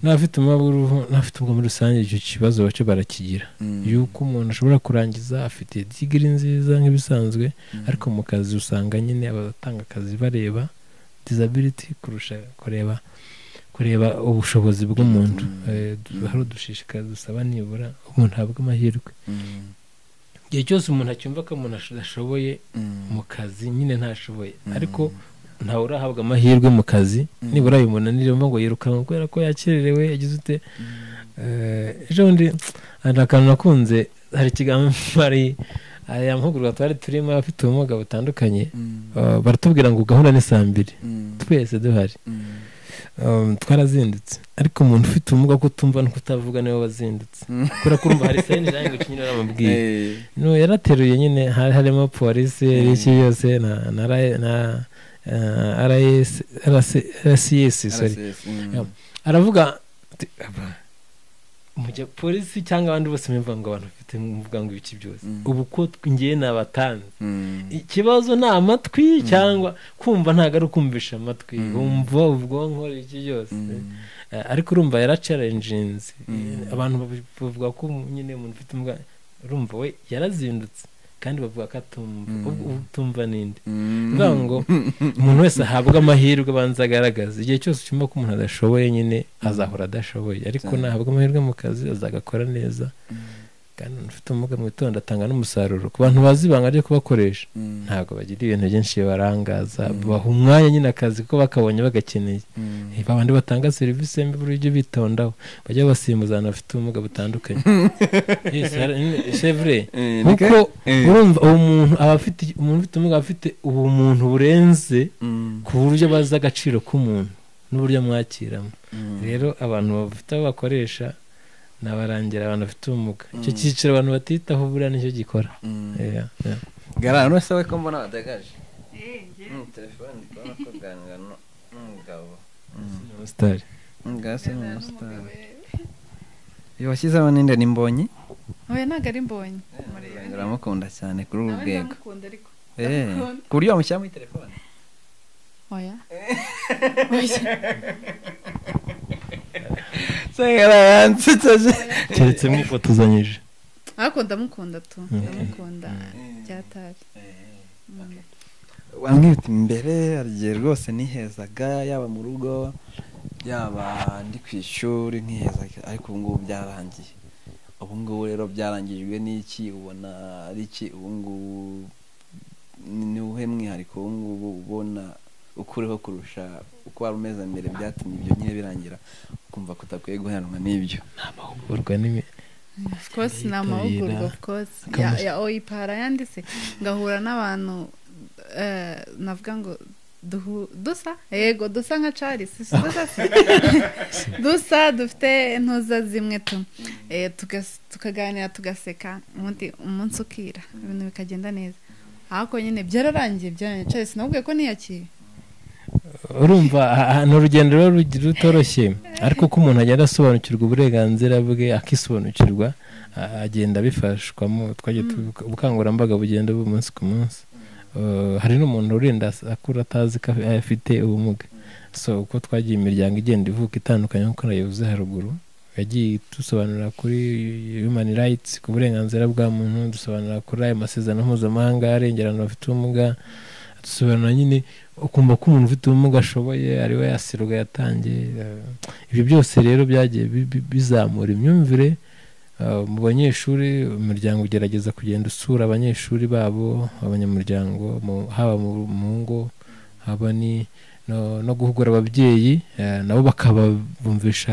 n'abafite umubabw'uruhu n'abafite ubwo muri rusange icyo kibazo bacyo barakigira yuko umuntu ashobora kurangiza afite digiri nziza nk'ibisanzwe ariko mu kazi usanga nyine abatanga akazi bareba disability kurusha kureba kureba ubushobozi bw'umuntu Mm. Eh, du- Mm. hari udushishikaza dusaba nibura umuntu ahabwa amahirwe igihe cyose umuntu acyumva ko umuntu adashoboye mu kazi nyine ntashoboye ariko ntawe urahabwa amahirwe mu kazi Mm. nibura bimunanire mvuga ngo yirukanwe kubera ko yakererewe yagize ute Eh, ejo bundi hari akantu nakunze hari ikiganiro hari aya mahugurwa twari turimo abafite ubumuga butandukanye Eh, baratubwira ngo gahunda ni saa mbiri twese duhari Um, twarazindutse ariko umuntu ufite ubumuga ko utumva no kutavuga niwe wazindutse Mm. kubera ko urumva hari sayini language nyine uramubwiye no yarateruye nyine hari harimo polisi Mm. iki yose na na ra- na eh, RIS RS RCS sorry aravuga ati, "Aba, mujya polisi cyangwa abandi bose mbivuga ngo abantu bafite muvuga ngo ibiki byose Mm. ubu ko ngiye nabatanze ikibazo ni amatwi cyangwa kumva ntabwo ari ukumvisha amatwi Mm. wumva ubwonko iki byose Eh, ariko urumva yaracarenjinze Mm. abantu babi- bavuga ko nyine umuntu ufite imbwa urumva we yarazindutse kandi bavuga ko atumva Mm. ubwo utumva ninde bivuga ngo umuntu wese ahabwa amahirwe abanza agaragaza igihe cyose cyumva ko umuntu adashoboye nyine azahora adashoboye ariko Cyane. nahabwa amahirwe mu kazi azagakora neza kandi umuntu ufite ubumuga mu itonde atanga n'umusaruro ku bantu bazi ibanga ryo kubakoresha ntabwo bagira ibintu byinshi bibarangaza Mm. baha umwanya nyine akazi ko bakabonye bagakeneye babandi batanga serivisi mbi buri ujye bitondaho bajya basimbuza abantu bafite ubumuga butandukanye Yes, hari- ni- c'est vrai. kuko urumva uwo muntu aba afite umuntu ufite ubumuga aba afite ubumuntu burenze ku buryo bazi agaciro k'umuntu n'uburyo amwakiramo rero abantu bafite abo bakoresha nabarangira abantu bafite ubumuga icyo Mm. cyiciro abantu batitaho buriya nicyo gikora Yeah, yeah. gara hano se we ko mbona wadagaje telefone ndi kubona ko ganira n'umugabo Umusitari. ngase ni umusitari N'umugabo, eh. iyo washyizeho ninde ni mbonyi oya ntabwo ari mbonye Murebe. uramukunda cyane kuri uru Nawe rwego ndamukunda ariko Eh, ndamukunda. ku buryo wamushyira muri telefone oya se gara yansetsa se keretse mwifotozanyije ariko ndamukunda tu Mm. ndamukunda byatari wambwira uti mbere igihe rwose nihezaga yaba mu rugo yaba ndi ku ishuri nkihezaga ariko ubu ngubu byarangiye ubu ngubu rero byarangijwe n'iki ubona ari iki ubu ngubu ni ni uwuhe mwihariko ubu ngubu ubona ukuriho kurusha uko wari umeze mbere byatumye ibyo nyine birangira ukumva ko utakwiye guheranwa n'ibyo amahugurwa ni of course ni Yitabira. amahugurwa of course ya Akamusa- ya oyipara yanditse ngahura n'abantu eh, navuga ngo duhu- dusa yego dusa nka charles si dusa se? dusa dufite intuza zimwe tu Eh, tugas- tukaganira tugaseka ubundi umunsi ukira ibintu bikagenda neza ariko nyine byararangiye byarangiye charles nabwiye ko ntiyakire urumva aha- ni urugendo rero rugi- rutoroshye ariko uko umuntu agenda asobanukirwa uburenganzira bwe akisobanukirwa a- agenda abifashwamo twagiye tubibuka- ubukangurambaga bugenda buba umunsi ku munsi Uh, hari n'umuntu urinda as- akura atazi ko af- afite ubumuga so uko twagiye imiryango igenda ivuka itandukanye nk'uko nayivuze haruguru yagiye dusobanurira kuri human rights ku burenganzira bwa muntu dusobanurira kuri ayo masezerano mpuzamahanga arengera abantu bafite ubumuga dusobanura nyine ukumva ko umuntu ufite ubumuga ashoboye ari we yasirwa yatangiye eh, ibyo byose rero byagiye bi- bi- bizamura imyumvire eh, mu banyeshuri umuryango ugerageza kugenda usura abanyeshuri babo abanyamuryango mu- haba mu- mu ngo haba ni no no guhugura ababyeyi eh, nabo bakabumvisha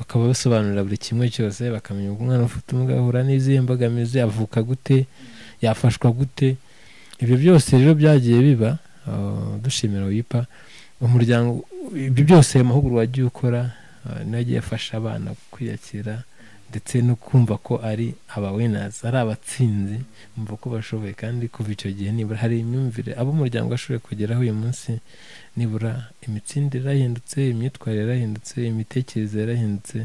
bakabasobanurira buri kimwe cyose bakamenya uko umwana ufite ubumuga ahura n'izihe mbogamizi avuka gute yafashwa gute ibyo byose rero byagiye biba Uh, dushimira wipa umuryango ibyo byose ayo mahugurwa wagiye ukora uh, niyo yagiye afasha abana kwiyakira ndetse no kumva ko ari abawinazi ari abatsinzi bumva ko bashoboye kandi kuva icyo gihe nibura hari imyumvire abo umuryango washoboye kugeraho uyu munsi nibura imitsindire yarahindutse imyitwarire yarahindutse imitekerereze yarahindutse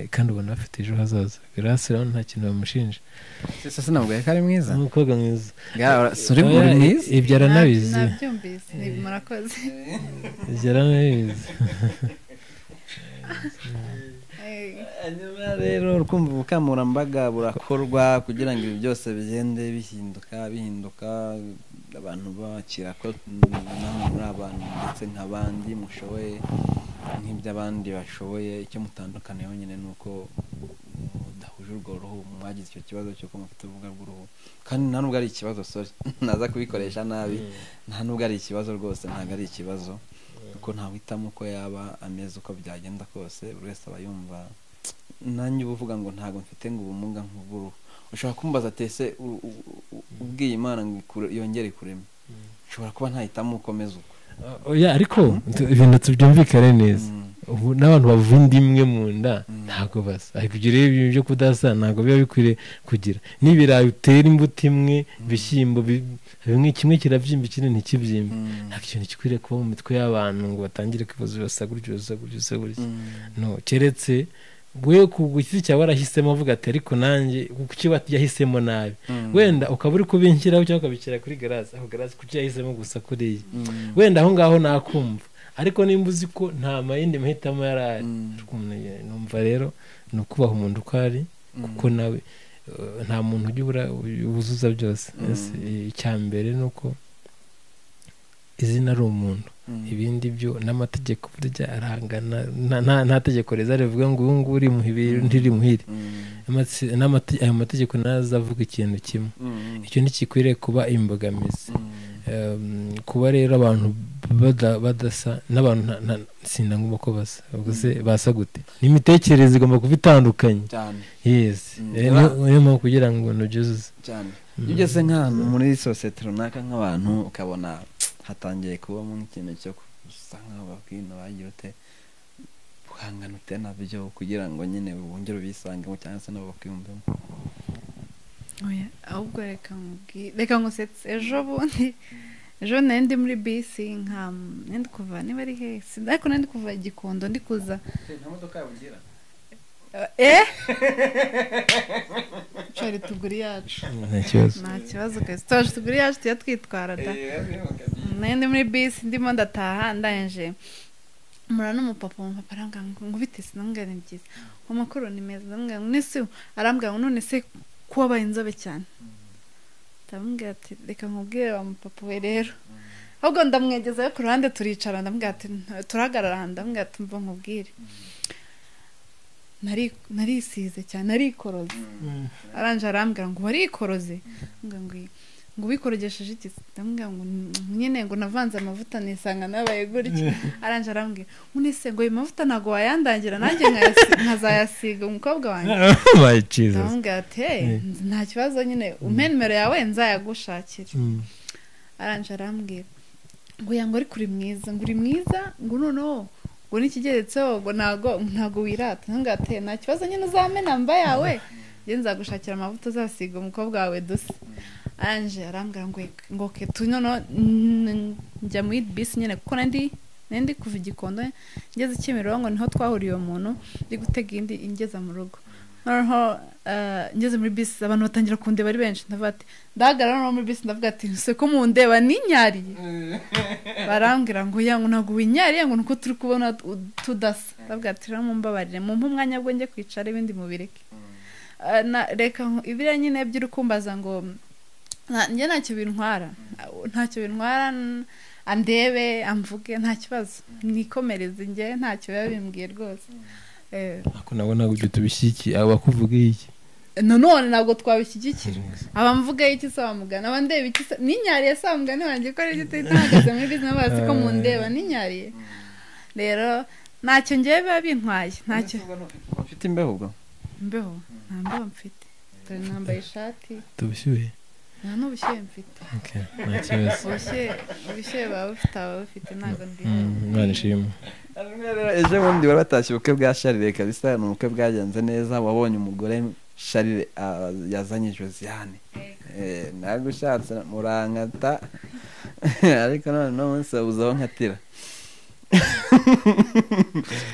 eh, kandi ubona bafite ejo hazaza birasa rero nta kintu bamushinja sasa ntabwo yari ari mwiza umukobwa mwiza Ga- so uri Oya, uri mwiza ibyo aranabizi nabyumvise ni- murakoze yaranabizi Eh, hanyuma rero urukumva ubukangurambaga burakorwa kugira ngo ibi byose bigende bihinduka bihinduka abantu bakira ko namwe muri abantu ndetse nk'abandi mushoboye nk'ibyo abandi bashoboye icyo mutandukaniyeho nyine ni uko mudahuje urwo ruhu mwagize icyo kibazo cy'uko mufite ubumuga bw'uruhu kandi nta nubwo ari ikibazo sorry naza kubikoresha nabi nta nubwo ari ikibazo rwose ntabwo ari ikibazo kuko ntawitamo uko yaba ameze uko byagenda kose buri wese aba yumva nanjye uba uvuga ngo ntabwo mfite ngo ubumuga nk'ubw'uruhu ushobora kumbaza tese u- u- u- ubwiye imana ngo ikure- yongere kurema ushobora kuba ntahitamo ukomeza uko oya ariko tu- ibintu tubyumvikane neza Mm. ubu n'abantu bavura indi imwe mu nda Mm. ntabwo basa ariko ibyo rero ibintu byo kudasa ntabwo biba bikwiriye kugira n'ibirayi utera imbuto imwe ibishyimbo bi- bimwe kimwe kirabyimba ikindi ntikibyimbe Mm. ntabwo ikintu gikwiriye kuba mu mitwe y'abantu ngo batangire kwibaza urasa gutya urasa gutya urasa gutya Mm. no keretse we ku giti cyawe warahisemo avuga ati ariko nanjye kuki yahisemo nabi Mm. wenda ukaba uri kubinshiraho cyangwa ukabishyira kuri garazi aho garazi kuki yahisemo gusa kuriya Mm. wenda aho ngaho nakumva ariko nimba uzi ko nta mayindi mahitamo yari ari Mm. Ariko umuntu ye- numva rero ni ukubaha umuntu uko ari Mm. kuko nawe eh, nta muntu ujya ubura- uzuza byose Mm. Ese, eh, icya mbere ni uko izina ari umuntu Mm. ibindi byo n'amategeko burya arahangana nta- nta- nta tegeko riza rivuga ngo ubu ngubu uri muhiri undi uri muhiri Mm. Amate- n'amate- ayo mategeko ntazavuga ikintu kimwe Mm. icyo ntikikwiriye kuba imbogamizi Mm. Em, kuba rero abantu bada- badasa n'abantu nta- nta- sindangomba ko basa ubwo se basa gute n'imitekerereze igomba kuba itandukanye cyane yes Mm. Eh, niyo niyo mpamvu kugira ngo ntubyuzuze cyane iyo ugeze nk'ahantu muri sosiyete runaka nk'abantu ukabona hatangiye kubamo nk'ikintu cyo gusa nk'aho babwina bagira ute guhangana ute nabyo kugira ngo nyine bongere ubisangemo cyangwa se nabo bakwiyumvemo oya, ahubwo reka nkubwi- reka ngusetse ejo bundi ejo nari ndi muri bisi nka nari ndi kuva niba ari hehe Sinzi, ariko nari ndi kuva gikondo ndi kuza nta modoka yabugira eh cari tuguri yacu nta kibazo nta kibazo kazi twaje tuguri yacu tujya twitwara da nari ndi muri bisi ndimo ndataha ndangije mura n'umupapa umupapa arambwira ngo ngubite sinambwira ni byiza amakuru ni meza ndamubwira ngo nese arambwira ngo none se kubabaye inzobe cyane ndamubwira ati reka nkubwire wa mupapa we rero ahubwo ndamwegezayo ku ruhande turicara ndamubwira ati "Nta- turahagarara ahantu ndamubwira ati mva nkubwire Nari- narisize cyane narikoroze aranje arambwira ngo warikoroze Mbwira ngo "Oya." ngo ubikorogesheje iki ndamubwira ngo "Mm, nyine ngo navanze amavuta nisanga nabaye gutya aranje arambwira ngo nise ngo ayo mavuta ntabwo wayandangira nanjye nkayasi- nkazayasiga umukobwa wanjye my jesus ndamubwira ati "Hey, Eh. nta kibazo nyine umpe nimero yawe nzayagushakira Mm. aranje arambwira ngo ya ngo ariko uri mwiza ngo uri mwiza ngo noneho ngo n'ikigeretseho ngo ntago ntago wirata ntunga ate nta kibazo nyine uzamena mba yawe njye nzagushakira amavuta uzasiga umukobwa wawe dusa aranje arambwira ngo ngo ke tu noneho mm, njya muri bisi nyine kuko nari ndi- nari ndi kuva i gikondo ngeze kimironko niho twahuriye uwo muntu ndi gutega indi ingeza mu rugo noneho eh, ngeze muri bisi abantu batangira kundeba ari benshi ndavuga ati ndahagarara noneho muri bisi ndavuga ati ese ko mundeba ninyariye barambwira ngo yangu ntabwo winyariye ngo nuko turi kubona u- tudasa ndavuga ati rero mumbabarire mumpe umwanya bwo njye kwicara ibindi mubireke Eh, na- reka nku- ibiriya nyine by'urukumbaza ngo nta- njye ntacyo bintwara ntacyo bintwara n- andebe amvuge nta kibazo nikomereze njye ntacyo biba bimbwiye rwose Eh, ariko nabo ntabwo ibyo tubishyigikiye aba bakuvuga iki nanone ntabwo twabishyigikira abamvugaho iki se bamugana abandeba iki se ninyariye se bamugana wanjye ko aribyo tuhita bahagaze muri bizinesi bazi ko mundeba ninyariye rero ntacyo ngewe biba bintwaye ntacyo ufite imbeho ubwo mbeho nta mbeho mfite dore nambaye ishati tubishyuye nta n'ubushyuhe mfite Okay, nta kibazo ubushyuhe ubushyuhe baba bufite ababa bufite ntabwo ndi Mm, imana ishimwe ejo bundi wari watashye ubukwe bwa sharire kabisa ni ubukwe bwagenze neza wabonye umugore sharire ah, yazanye josiane Eh, ntabwo ushatse murankata ariko none uno munsi wabuze aho nkatira turi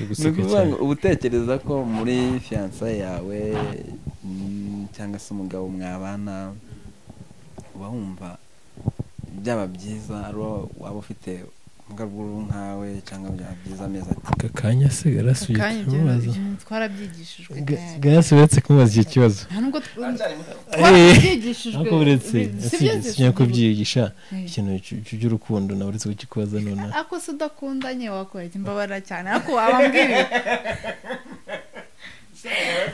ni guseka ukuvuga cyane ngo uba utekereza ko muri fiyansa yawe mm, cyangwa se umugabo mwabana uba wumva byaba byiza ari uwo waba ufite umugabo w'uruhu nkawe cyangga byaba byiza amezi ati aka kanya se garasubiye akanya ibyo kumubaza ibyo twarabyigishijwe tayari. garasubiye kumubaza icyo kibazo nta nubwo tw- twarabyigishijwe ariko uretse bi- si byo usibye sinya kubyigisha Eh. ikintu cy- cy- cy'urukundo nawe uretse kukikubaza nonaha ako se udakunda nye wakora iki mbabara cyane ariko wabambwira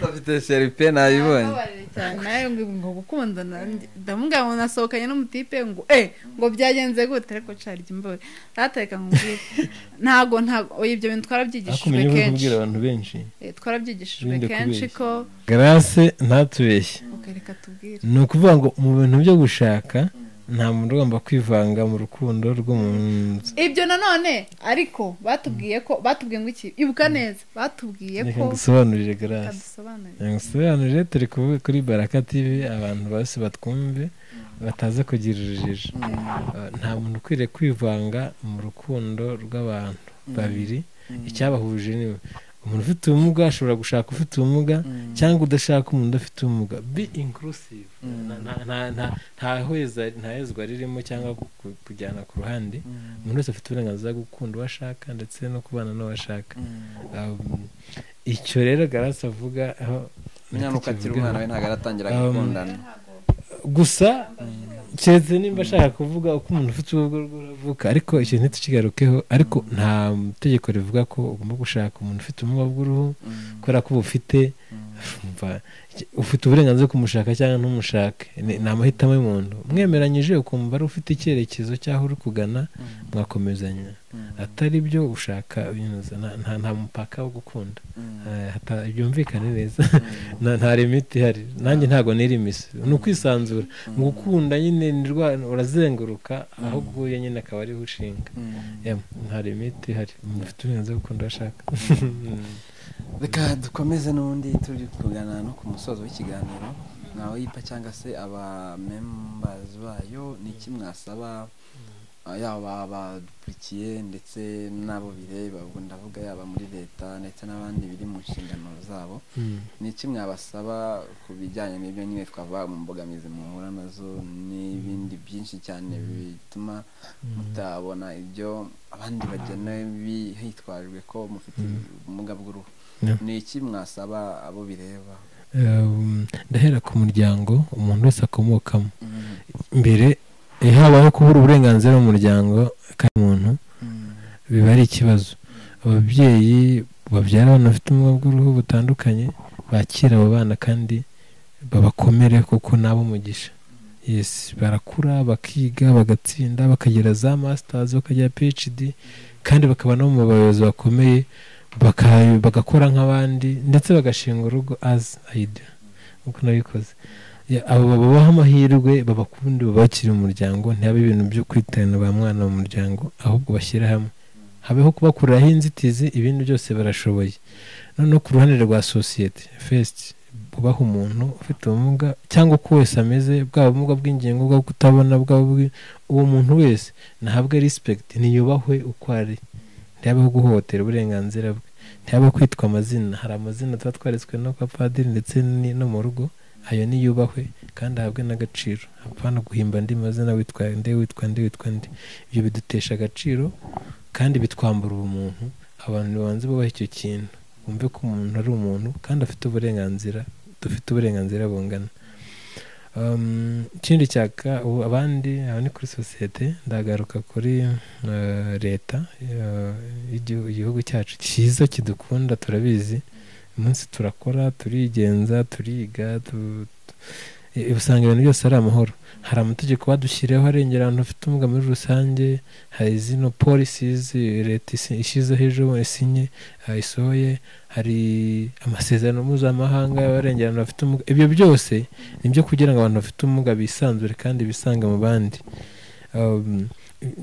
afite sheripe nabibonye Mbabarira cyane nawe ngo ngo gukundana njye- ndamubwira ngo nasohokanye n'umutipe ngo eh ngo byagenze gute ariko cari jya imbabare ntateka nkubwire ntago ntago oya, ibyo bintu ariko twarabyigishijwe umenya uri kenshi kubwira abantu benshi Eh, twarabyigishijwe Wirinde kenshi kubeshya. ko garase ntatubeshye Ok, reka tubwire ni ukuvuga ngo mu bintu byo gushaka nta muntu ugomba kwivanga mu rukundo rw'umuntu ibyo nanone ariko batubwiye ko batubwiye ngo iki ibuka neza batubwiye reka ko ngusobanurire garase badusobanurira reka ngusobanurire turi ku- kuri baraka tv abantu bose batwumve bataza kugira urujijo Eh, nta muntu ukwiriye kwivanga mu rukundo rw'abantu babiri icyabahuje ni umuntu ufite ubumuga ashobora gushaka ufite ubumuga cyangwa udashaka umuntu udafite ubumuga be inclusive Na- na- na- na- nta hweza- nta hezwa ririmo cyangwa ku- kujyana ku ruhande umuntu wese afite uburenganzira bwo gukunda uwo ashaka ndetse no kubana n'uwo ashaka Um, icyo rero garasi avuga aho munyanuka akiri ntakivugaho. umwana we ntabwo aratangira Um, gukundana gusa keretse nimba ashaka kuvuga uko umuntu ufite ubwo bwo avuka ariko icyo ntitukigarukeho ariko nta tegeko rivuga ko ugomba gushaka umuntu ufite ubumuga bw'uruhu Mm, kubera ko ubufite umva, iki- ufite uburenganzira bwo kumushaka cyangwa ntumushake Ni- ni amahitamo y'umuntu mwemeranyije ukumva ari ufite icyerekezo cy'aho uri kugana mm, mwakomezanya mm, atari byo ushaka binyuze nta- nta nta mupaka wo gukunda mm, Eh, hata- byumvikane neza mm. nta nta limite ihari nanjye ntabwo nirimise ni ukwisanzura mu gukunda nyine ni rwa- urazenguruka aho uguye nyine akaba ariho ushinga Mm. Em, nta limite ihari umuntu ufite uburenganzira bwo gukunda uwo ashaka reka dukomeze n'ubundi turi kugana no ku musozo w'ikiganiro nawe yipa cyangwa se abamembazi bayo ni iki mwasaba ah, yaba abadukurikiye ndetse n'abo bireba ubwo ndavuga yaba muri leta ndetse n'abandi biri mu nshingano zabo Mm. ni iki mwabasaba ku bijyanye n'ibyo nyine twavuga mu mbogamizi muhura nazo n'ibindi byinshi cyane bituma mutabona ibyo abandi bagena bi- hitwajwe ko mufite ubumuga bw'uruhu Yeah. ni iki mwasaba abo bireba Um, ndahera ku muryango umuntu wese akomokamo mbere iyo habayeho kubura uburenganzira mu muryango kandi umuntu biba ari ikibazo ababyeyi babyara abana bafite ubumuga bw'uruhu butandukanye bakira abo bana kandi babakomere kuko nabo umugisha yes barakura bakiga bagatsinda bakagira za masters bakagira phd kandi bakaba no mu bayobozi bakomeye baka- bagakora nk'abandi ndetse bagashinga urugo as aida nk'uko nabikoze Ya, abo babaha amahirwe babakunde babakire mu muryango ntihabe ibintu byo kwitana ba mwana mu muryango ahubwo bashyire hamwe habeho kubakuriraho inzitizi ibindi byose barashoboye noneho ku ruhande rwa sosiyete fesiti ubaha umuntu ufite ubumuga cyangwa uko wese ameze bwaba ubumuga bw'ingingo bwa kutabona bwaba ubwi- uwo muntu wese nahabwe respect niyubahwe uko ari ntihabeho guhohotera uburenganzira bwe ntihabeho kwitwa amazina hari amazina tuba twaretswe no kwa padiri ndetse ni- no mu rugo ayo niyubahwe kandi ahabwe n'agaciro hapana guhimba andi mazina witwa nde witwa nde witwa nde ibyo bidutesha agaciro kandi bitwambura ubumuntu abantu babanze bubaha icyo kintu bumve ko umuntu ari umuntu kandi afite uburenganzira dufite uburenganzira bungana Um, ikindi cyaka ubu abandi aha ni kuri sosiyete ndagaruka kuri eh, leta eh, y'igihu- igihugu cyacu cyiza kidukunda turabizi umunsi turakora turigenza turiga tu- tu- eh, usanga ibintu byose ari amahoro hari amategeko badushyiriyeho arengera abantu bafite ubumuga muri rusange hari zino polisizi leta isi- ishyizeho ejo isinye eh, isohoye hari amasezerano mpuzamahanga y'abarengera abantu bafite ubumuga ibyo byose ni ibyo kugira ngo abantu bafite ubumuga bisanzure kandi bisanga mu bandi Um,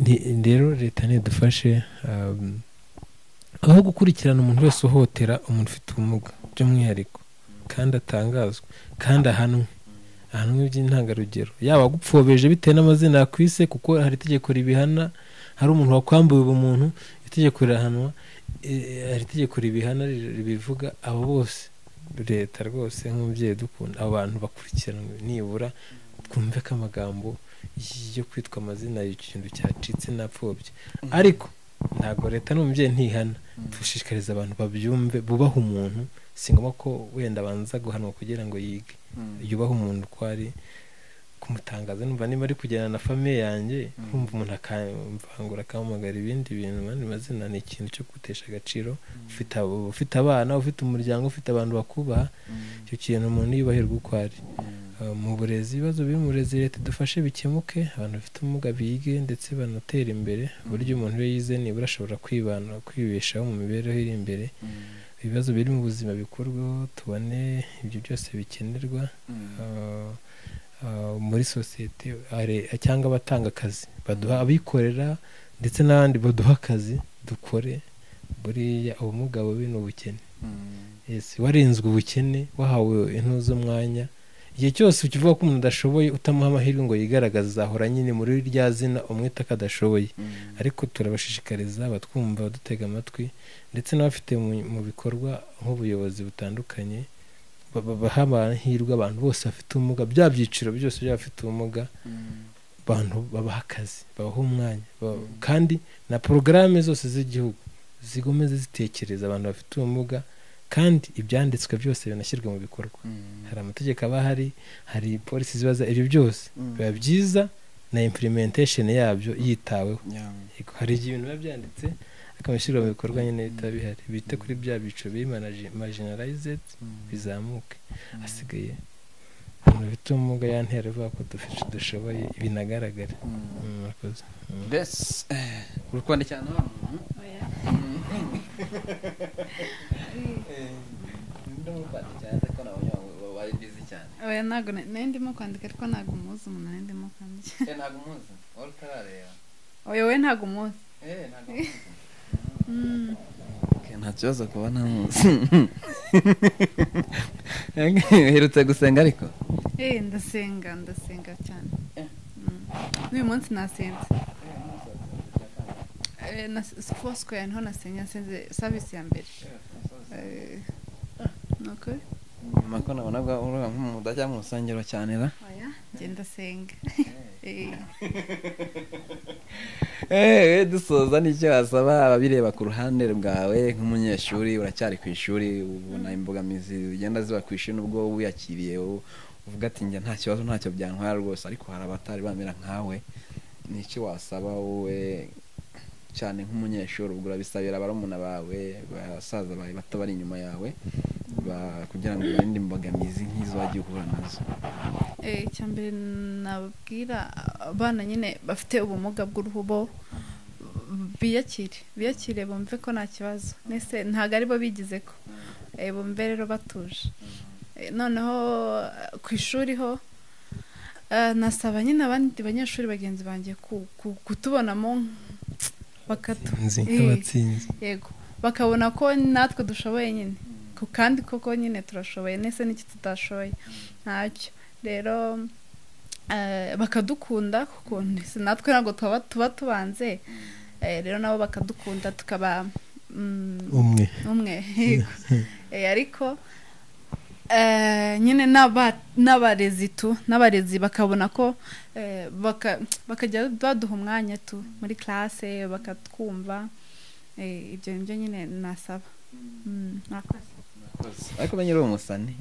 ni- rero leta ntidufashe um, aho gukurikirana umuntu wese uhohotera umuntu ufite ubumuga by'umwihariko kandi atangazwe kandi ahanwe ahanwe by'intangarugero yaba agupfobeshe bitewe n'amazina yakwise kuko hari itegeko ribihana hari umuntu wakwambuye ubumuntu itegeko rirahanwa eh, hari itegeko ribihana ri- ribivuga abo bose leta rwose nk'umubyeyi dukunda abo bantu bakurikiranwe nibura twumve ko amagambo yo kwitwa amazina ikintu cyacitse napfobye ariko ntabwo leta n'umubyeyi ntihana dushishikariza abantu babyumve bubaha umuntu si ngombwa ko wenda abanza guhanwa kugira ngo yige yubaha umuntu uko ari kumutangaza numva niba ari kugendana na famiye yanjye Mm. kumva umuntu akamvangura akampamagara ibindi bintu mu yandi mazina ni ikintu cyo gutesha agaciro ufite abo- ufite abana ufite umuryango ufite abantu bakubaha icyo kintu umuntu yubahirwa uko ari Uh, mu burezi ibibazo biri mu burezi leta idufashe bikemuke abantu bafite ubumuga bige ndetse banatere imbere uburyo umuntu iyo yize nibura ashobora kwibana kwibeshaho mu mibereho iri imbere ibibazo biri mu buzima bikorweho tubone ibyo byose bikenerwa uh, uh, muri sosiyete are- cyangwa abatanga akazi baduha abikorera ndetse n'abandi baduha akazi dukore buriya ubumuga bubi ni ubukene yes warenzwe ubukene wahawe intuzo umwanya igihe cyose ukivuga ko umuntu adashoboye utamuha amahirwe ngo yigaragaze azahora nyine muri rya zina umwita ko adashoboye ariko turabashishikariza abatwumva badutega amatwi ndetse n'abafite mu- mu bikorwa nk'ubuyobozi butandukanye ba- ba- baha amahirwe abantu bose bafite ubumuga bya byiciro byose by'abafite ubumuga abantu babaha akazi babaha umwanya ba- Mm. kandi na porogaramu zose z'igihugu zigomeze zitekereza abantu bafite ubumuga kandi ibyanditswe byose binashyirwe mu bikorwa hari amategeko aba ahari hari polisi zibaza ibyo byose biba byiza na implementation yabyo yitaweho Yego, hari igihe ibintu biba byanditse ariko abashyirwa mu bikorwa nyine bitaba bihari bite kuri bya byiciro biri marginalized bizamuke hasigaye umuntu ufite ubumuga yantera avuga ko dufite dushoboye binagaragara Mm, murakoze. Mm. besi uri kwandikira na wa muntu Oya. wari bizi cyane oya ntabwo na- nari ndimo kwandika ariko ntabwo umuzi umuntu nari ndimo kwandika Eh, ntabwo umuzi wari utarareba oya we ntabwo umuzi Eh, ntabwo umuzi. Mm. Okay, nta kibazo kuba ntamuzi uherutse gusenga ariko Eh, ndasenga ndasenga cyane Mm. n'uyu munsi nasenze Eh, na four square niho nasenye nasenze service ya mbere Eh, ni ukuri nyuma ko nabona bwa urubuga nk'umudajya mu rusengero cyane ra oya genda senga Eh. Eh, eh, dusoza nicyo wasaba ababireba ku ruhande rwawe nk'umunyeshuri uracyari ku ishuri ubona imbogamizi zigenda ziba ku ishuri n'ubwo wiyakiriye u- uvuga ati njya nta kibazo ntacyo byantwara rwose ariko hari abatari bamera nkawe nicyo wasaba wowe cyane nk'umunyeshuri ubwo urabisabira barumuna bawe basaza bawe bato bari inyuma yawe ba- kugira ngo ubarinde imbogamizi nk'izo wagiye uhura nazo Eh, icya mbere nababwira abana nyine bafite ubumuga bw'uruhu bo biyakire biyakire bumve ko nta kibazo nese ntabwo aribo bigize ko Eh, bumve rero batuje Eh, noneho eh, ku ishuri ho eh, nasaba nyine abandi banyeshuri bagenzi banjye ku- ku- kutubonamo bakatu Nzi Eh. nk'abatsinzi yego bakabona ko natwe dushoboye nyine Ko- kandi koko nyine turashoboye nese n'iki tudashoboye ntacyo rero eh, bakadukunda kuko natwe ntabwo tuba tuba tubanze Eh, rero nabo bakadukunda tukaba mm, umwe umwe yego Eh, ariko eh, nyine n'aba- n'abarezi tu n'abarezi bakabona ko eh, baka- bakajya baduha umwanya tu muri classe bakatwumva Eh, ibyo nibyo nyine nasaba Mm, murakoze. ariko banyiri uwo musani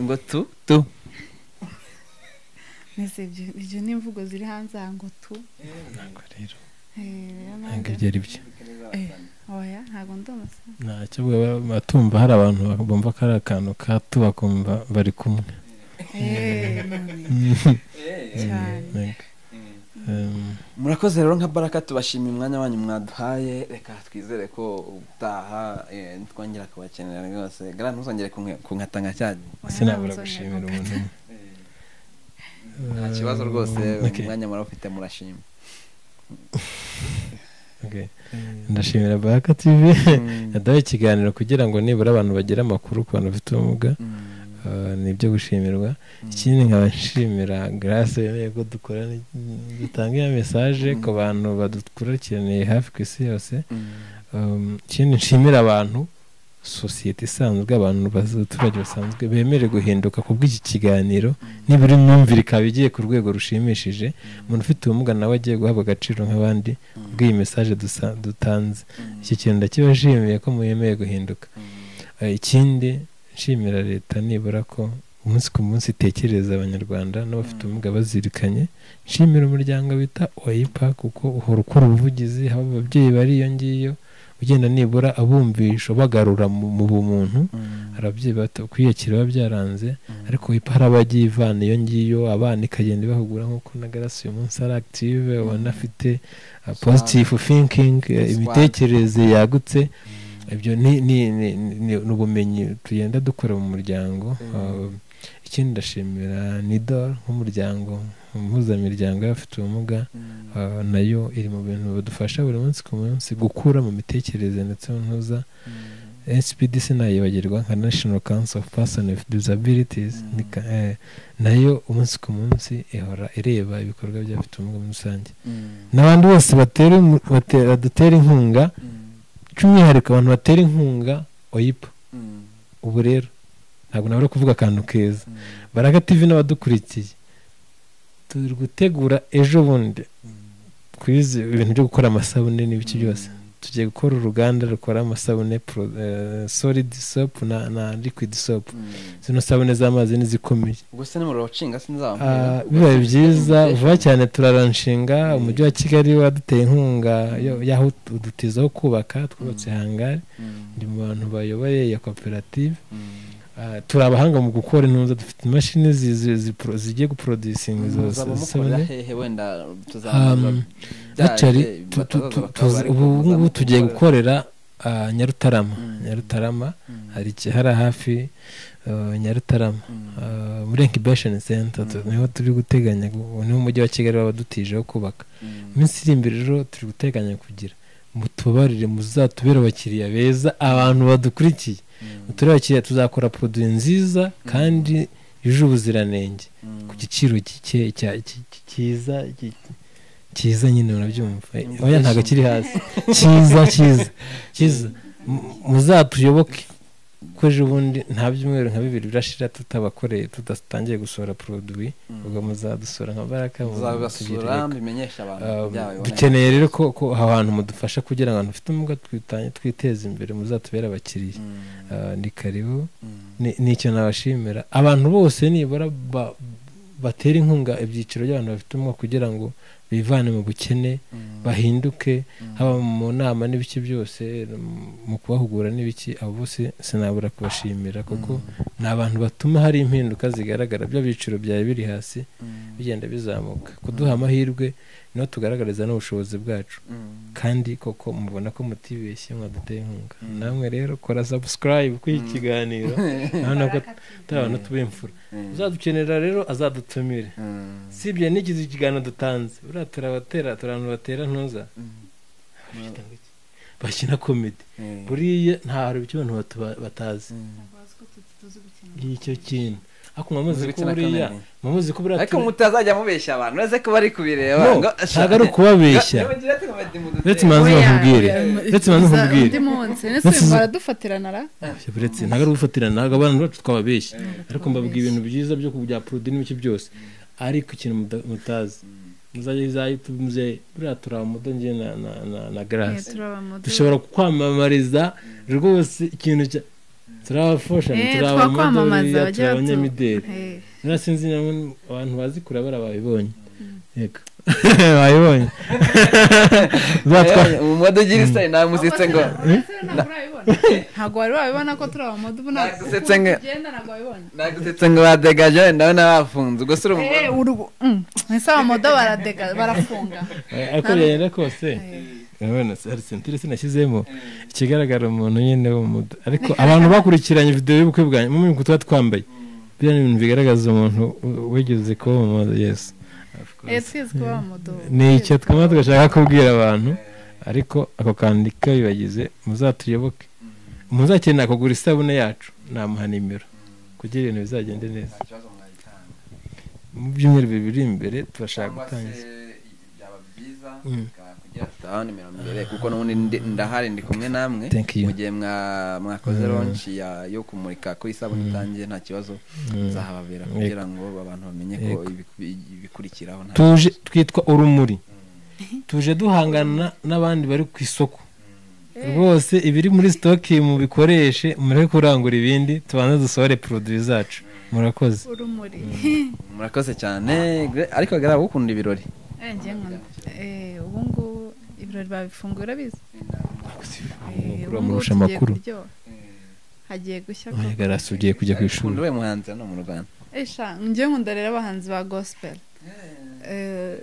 ngo tu tu Mbese ibyo ibyo ni imvugo ziri hanze aha ngo tu ntabwo rero Eh, rero ntabwo nanjye- ibyo ari byo Eh, oya ntabwo ndi umusore ntacyo bwa- batumva hari abantu bumva ko ari akantu ka tu bakumva bari kumwe Eh, none cyane Yego. Um, murakoze rero nka baraka tubashimiye umwanya wanyu mwaduhaye reka twizere ko ubutaha eh, twongera kubakenera rwose gara ntuzongere kunke- kunkatanga cyane sinabura gushimira umuntu umwe nta kibazo rwose Okay. umwanya murawufite murashima Okay. ndashimira baraka tv yaduhaye ikiganiro kugira ngo nibura abantu bagire amakuru ku bantu bafite ubumuga Mm. Uh, ni ibyo gushimirwa ikindi nkaba nshimira grace yemeye ko dukora dutanga iyo mesaje ku bantu badukurikiraniye hafi ku isi yose Mm. Um, ikindi nshimira abantu sosiyete isanzwe abantu baz- abaturage basanzwe bemere guhinduka ku bw'iki kiganiro nibura imyumvire ikaba igiye ku rwego rushimishije umuntu ufite ubumuga nawe agiye guhabwa agaciro nk'abandi bw'iyi mesaje dusa- dutanze Mm. iki kintu ndakibashimiye ko mwemeye guhinduka Mm. Eh, ikindi nshimira leta nibura ko umunsi ku munsi itekereza abanyarwanda n'abafite Mm. ubumuga bazirikanye nshimira umuryango wita oyipa kuko uhora ukora ubuvugizi haba ababyeyi bari iyo ngiyo ugenda nibura abumvisha ubagarura mu mu bumuntu Mm. hari ababyeyi bato- kwiyakira biba byaranze ariko wipa hari abagiye ivana iyo ngiyo abana ikagenda ibahugura nk'uko na garasi uyu munsi ari active ubona afite uh, positive thinking uh, Smart. imitekerereze yagutse ibyo ni ni- ni- ni- ni ubumenyi tugenda dukora mu muryango Mm. Uh, ikindi ndashimira nidor nk'umuryango impuzamiryango y'abafite ubumuga Mm. uh, nayo iri mu bintu bidufasha buri munsi ku munsi gukura mu mitekerereze ndetse n'intuza Mm. HPDC ntayibagirwa nka National Council of Person with Disabilities Mm. ni ka- eh, nayo umunsi ku munsi ihora ireba ibikorwa by'abafite ubumuga muri rusange Mm. n'abandi bose batera imu- bate- badutera inkunga Mm. by'umwihariko abantu batera inkunga oyipa Mm. ubu rero ntabwo nabura kuvuga akantu keza Mm. baraga tv n'abadukurikiye turi gutegura ejo bundi ku izi ibintu byo gukora amasabune n'ibiki byose tugiye gukora uruganda rukora amasabune pro- eh, solid soap na, na liquid soap Mm. zino sabune z'amazi n'izikomeye ubwo se nimuriro wacinga Ah, sinzabambwira bibaye byiza vuba cyane turaranshinga Mm. umujyi wa kigali waduteye inkunga yo- y'aho udutiza ho kubaka twubatse Mm. hangari ndi mu bantu bayoboye ya koperative cyane Ah, turi abahanga mu gukora intuza dufite imashini zi- zi- zipro- zigiye guporodusinga izo muzabamukorera sabune hehe wenda tuzamuza Um, Actually, tu- tu- tu- tuzi- ubu ngubu tugiye gukorera ah, nyarutarama Mm. nyarutarama hari ikihara hafi ah, nyarutarama Ah, muri incubation center tu- Mm. niho turi guteganya gu- niho umujyi wa kigali waba dutijeho kubaka iminsi iri imbere rero turi guteganya kugira mutubabarire muzatubere abakiriya beza abantu badukurikiye muture abakiriya tuzakora produit nziza kandi yuje ubuziranenge ku giciro gike cya- ki- ki- cyiza ki- cyiza nyine murabyumva Mm. oya ntabwo kiri hasi cyiza cyiza cyiza M- muzatuyoboke ko ejo bundi nta byumweru nka bibiri birashira tutabakoreye tudatangiye gusohora produit ubwo muzadusura nka baraka tuzagasura mutugirire mbimenyesha abantu Um, byabayeho. dukeneye rero ko ko aho hantu mudufasha kugira ngo abantu bafite ubumuga twitanye twiteze imbere muzatubere abakiriya Mm, Ah, ni karibu mm, Ni- ni icyo nabashimira abantu bose nibura ba- batera inkunga ibyiciro by'abantu bafite ubumuga kugira ngo bivane mu bukene mm, bahinduke mm. haba mu nama n'ibiki byose mm, mu kubahugura n'ibiki abo bose sinabura kubashimira kuko ni abantu batuma hari impinduka zigaragara bya byiciro byari biri hasi Mm, bigenda bizamuka kuduha amahirwe niho tugaragariza n'ubushobozi bwacu mm, kandi koko mubona ko mutibeshye mwaduteye inkunga Mm. namwe rero kora sabusikarayibu kuri iki Mm. kiganiro urabona ko turi abantu tub'imfura mm, uzadukenera rero azadutumire mm, si ibyo n'igize ikiganiro dutanze buriya turabatera turi abantu batera ntuza mm, bakina komedi mm, buriya nta hari ibyo abantu batu- batazi mm. Ntabwo bazi ko tuzi gukina. ngicyo kintu ariko mwamuzi ko Mpuzabitsina buriya kamere. mwamuzi ko buriya ariko turi- mutazajya mubeshya abantu uretse ko bari kubireba No, ngo ntabwo ari ukubabeshya uretse manzi Oya, bakubwire oya, uretse manzi uza bakubwire undi munsi ndetse Ndetse uza- baradufatirana ra uretse ntabwo ari ugufatira ntabwo abana bacu twababeshya ariko mbabwira ibintu byiza byo bya porodi n'ibiki byose ariko ikintu muta- mutazi muzajya za yutube muze buriya turi abamudo njye na na na na garasi dushobora kwamamariza rwose ikintu cya turi abafashoni turi abamodoriya turi abanyamideli nta sinzi nyamwe abantu bazi kure bariya babibonye yego babibonye Zatwa- umudugira isitari nta muzitse ngo ntabwo wari wabibona ko turi abamodo ubu ntabwo Nagusetse nge- ugenda ntabwo wabibonye nagusetse ngo badegaje ndabona bafunze ubwo si uri Eh, umudu urugu- mm, ese abamodo baradega barafunga ariko byagenda kose urabona se, hari sentire sinashyizemo ikigaragara umuntu nyine w'umudu ariko abantu bakurikiranye videwo y'ubukwe bwanjye mu minsi tuba twambaye biriya ni ibintu bigaragaza umuntu u- wigeze kuba yesu Eh, twizi ko abamodo ni icyo twaba tugashaka kubwira abantu ariko ako kandi kabibagize muzatuyoboke muzakenera kugura isabune yacu namuha nimero kugira ibintu bizagende neza mu byumweru bibiri imbere turashaka gutangiza Mm. kuko n'ubundi ndi- ndahari ndi kumwe namwe Thank you. mu gihe mwa- mwakoze Mm. lonshi ya- yo kumurika ko isabune Mm. itangiye nta kibazo Mm. nzahababera Yego. kugira ngo abantu bamenye ko Yego. ibiku- ibikurikiraho nta- tuje twitwa urumuri tuje duhangana n'abandi bari ku isoko rwose ibiri muri sitoki mubikoreshe mureke kurangura ibindi tubanze dusohore poroduwi zacu murakoze urumuri murakoze cyane gre- ariko gara ukunda ibirori Eh, njye nkunda. Eh, ubu ngubu ibirori babifunguye urabizi Eh, Amakuru ubu ngubu amurusha tugiye amakuru kuryoha. hagiye gushya ko oya garasi ugiye kujya ku ishuri ukunda we muhanzi hano mu rwanda esha njye nkunda rero abahanzi ba gospel Eh,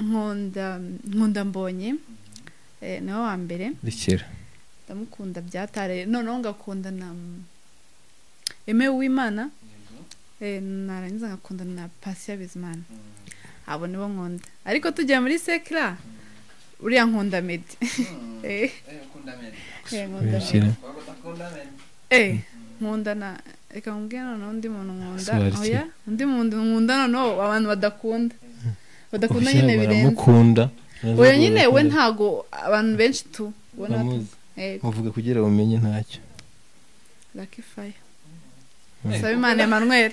nkunda nkunda mbonye Eh, niwe wa mbere rekera ndamukunda byatare noneho ngakunda na emewe w'imana Eh, narangiza ngakunda na pasiya bizimana abo nibo nkunda ariko tugiye muri sekira uriya nkunda medi Eh, eh, nkunda medi rekera Eh, nkunda na reka nkubwire noneho undi muntu nkunda Sobanukira. oya undi muntu nkunda noneho abantu badakunda badakunda ubushyira nyine birenze baramukunda oya nyine we ntago abantu benshi tu ubona Bamuzi. batu- eh, muvuga kugira umenye ntacyo Lucky Fire Mm. Nsabimana Emmanuel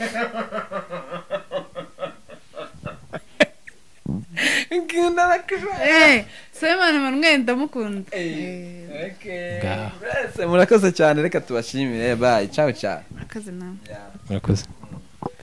Eh, Nsabimana Emmanuel ndamukunda Eh, Ngaho. murakoze cyane reka tubashimire bayi cawu cawu murakoze nawe murakoze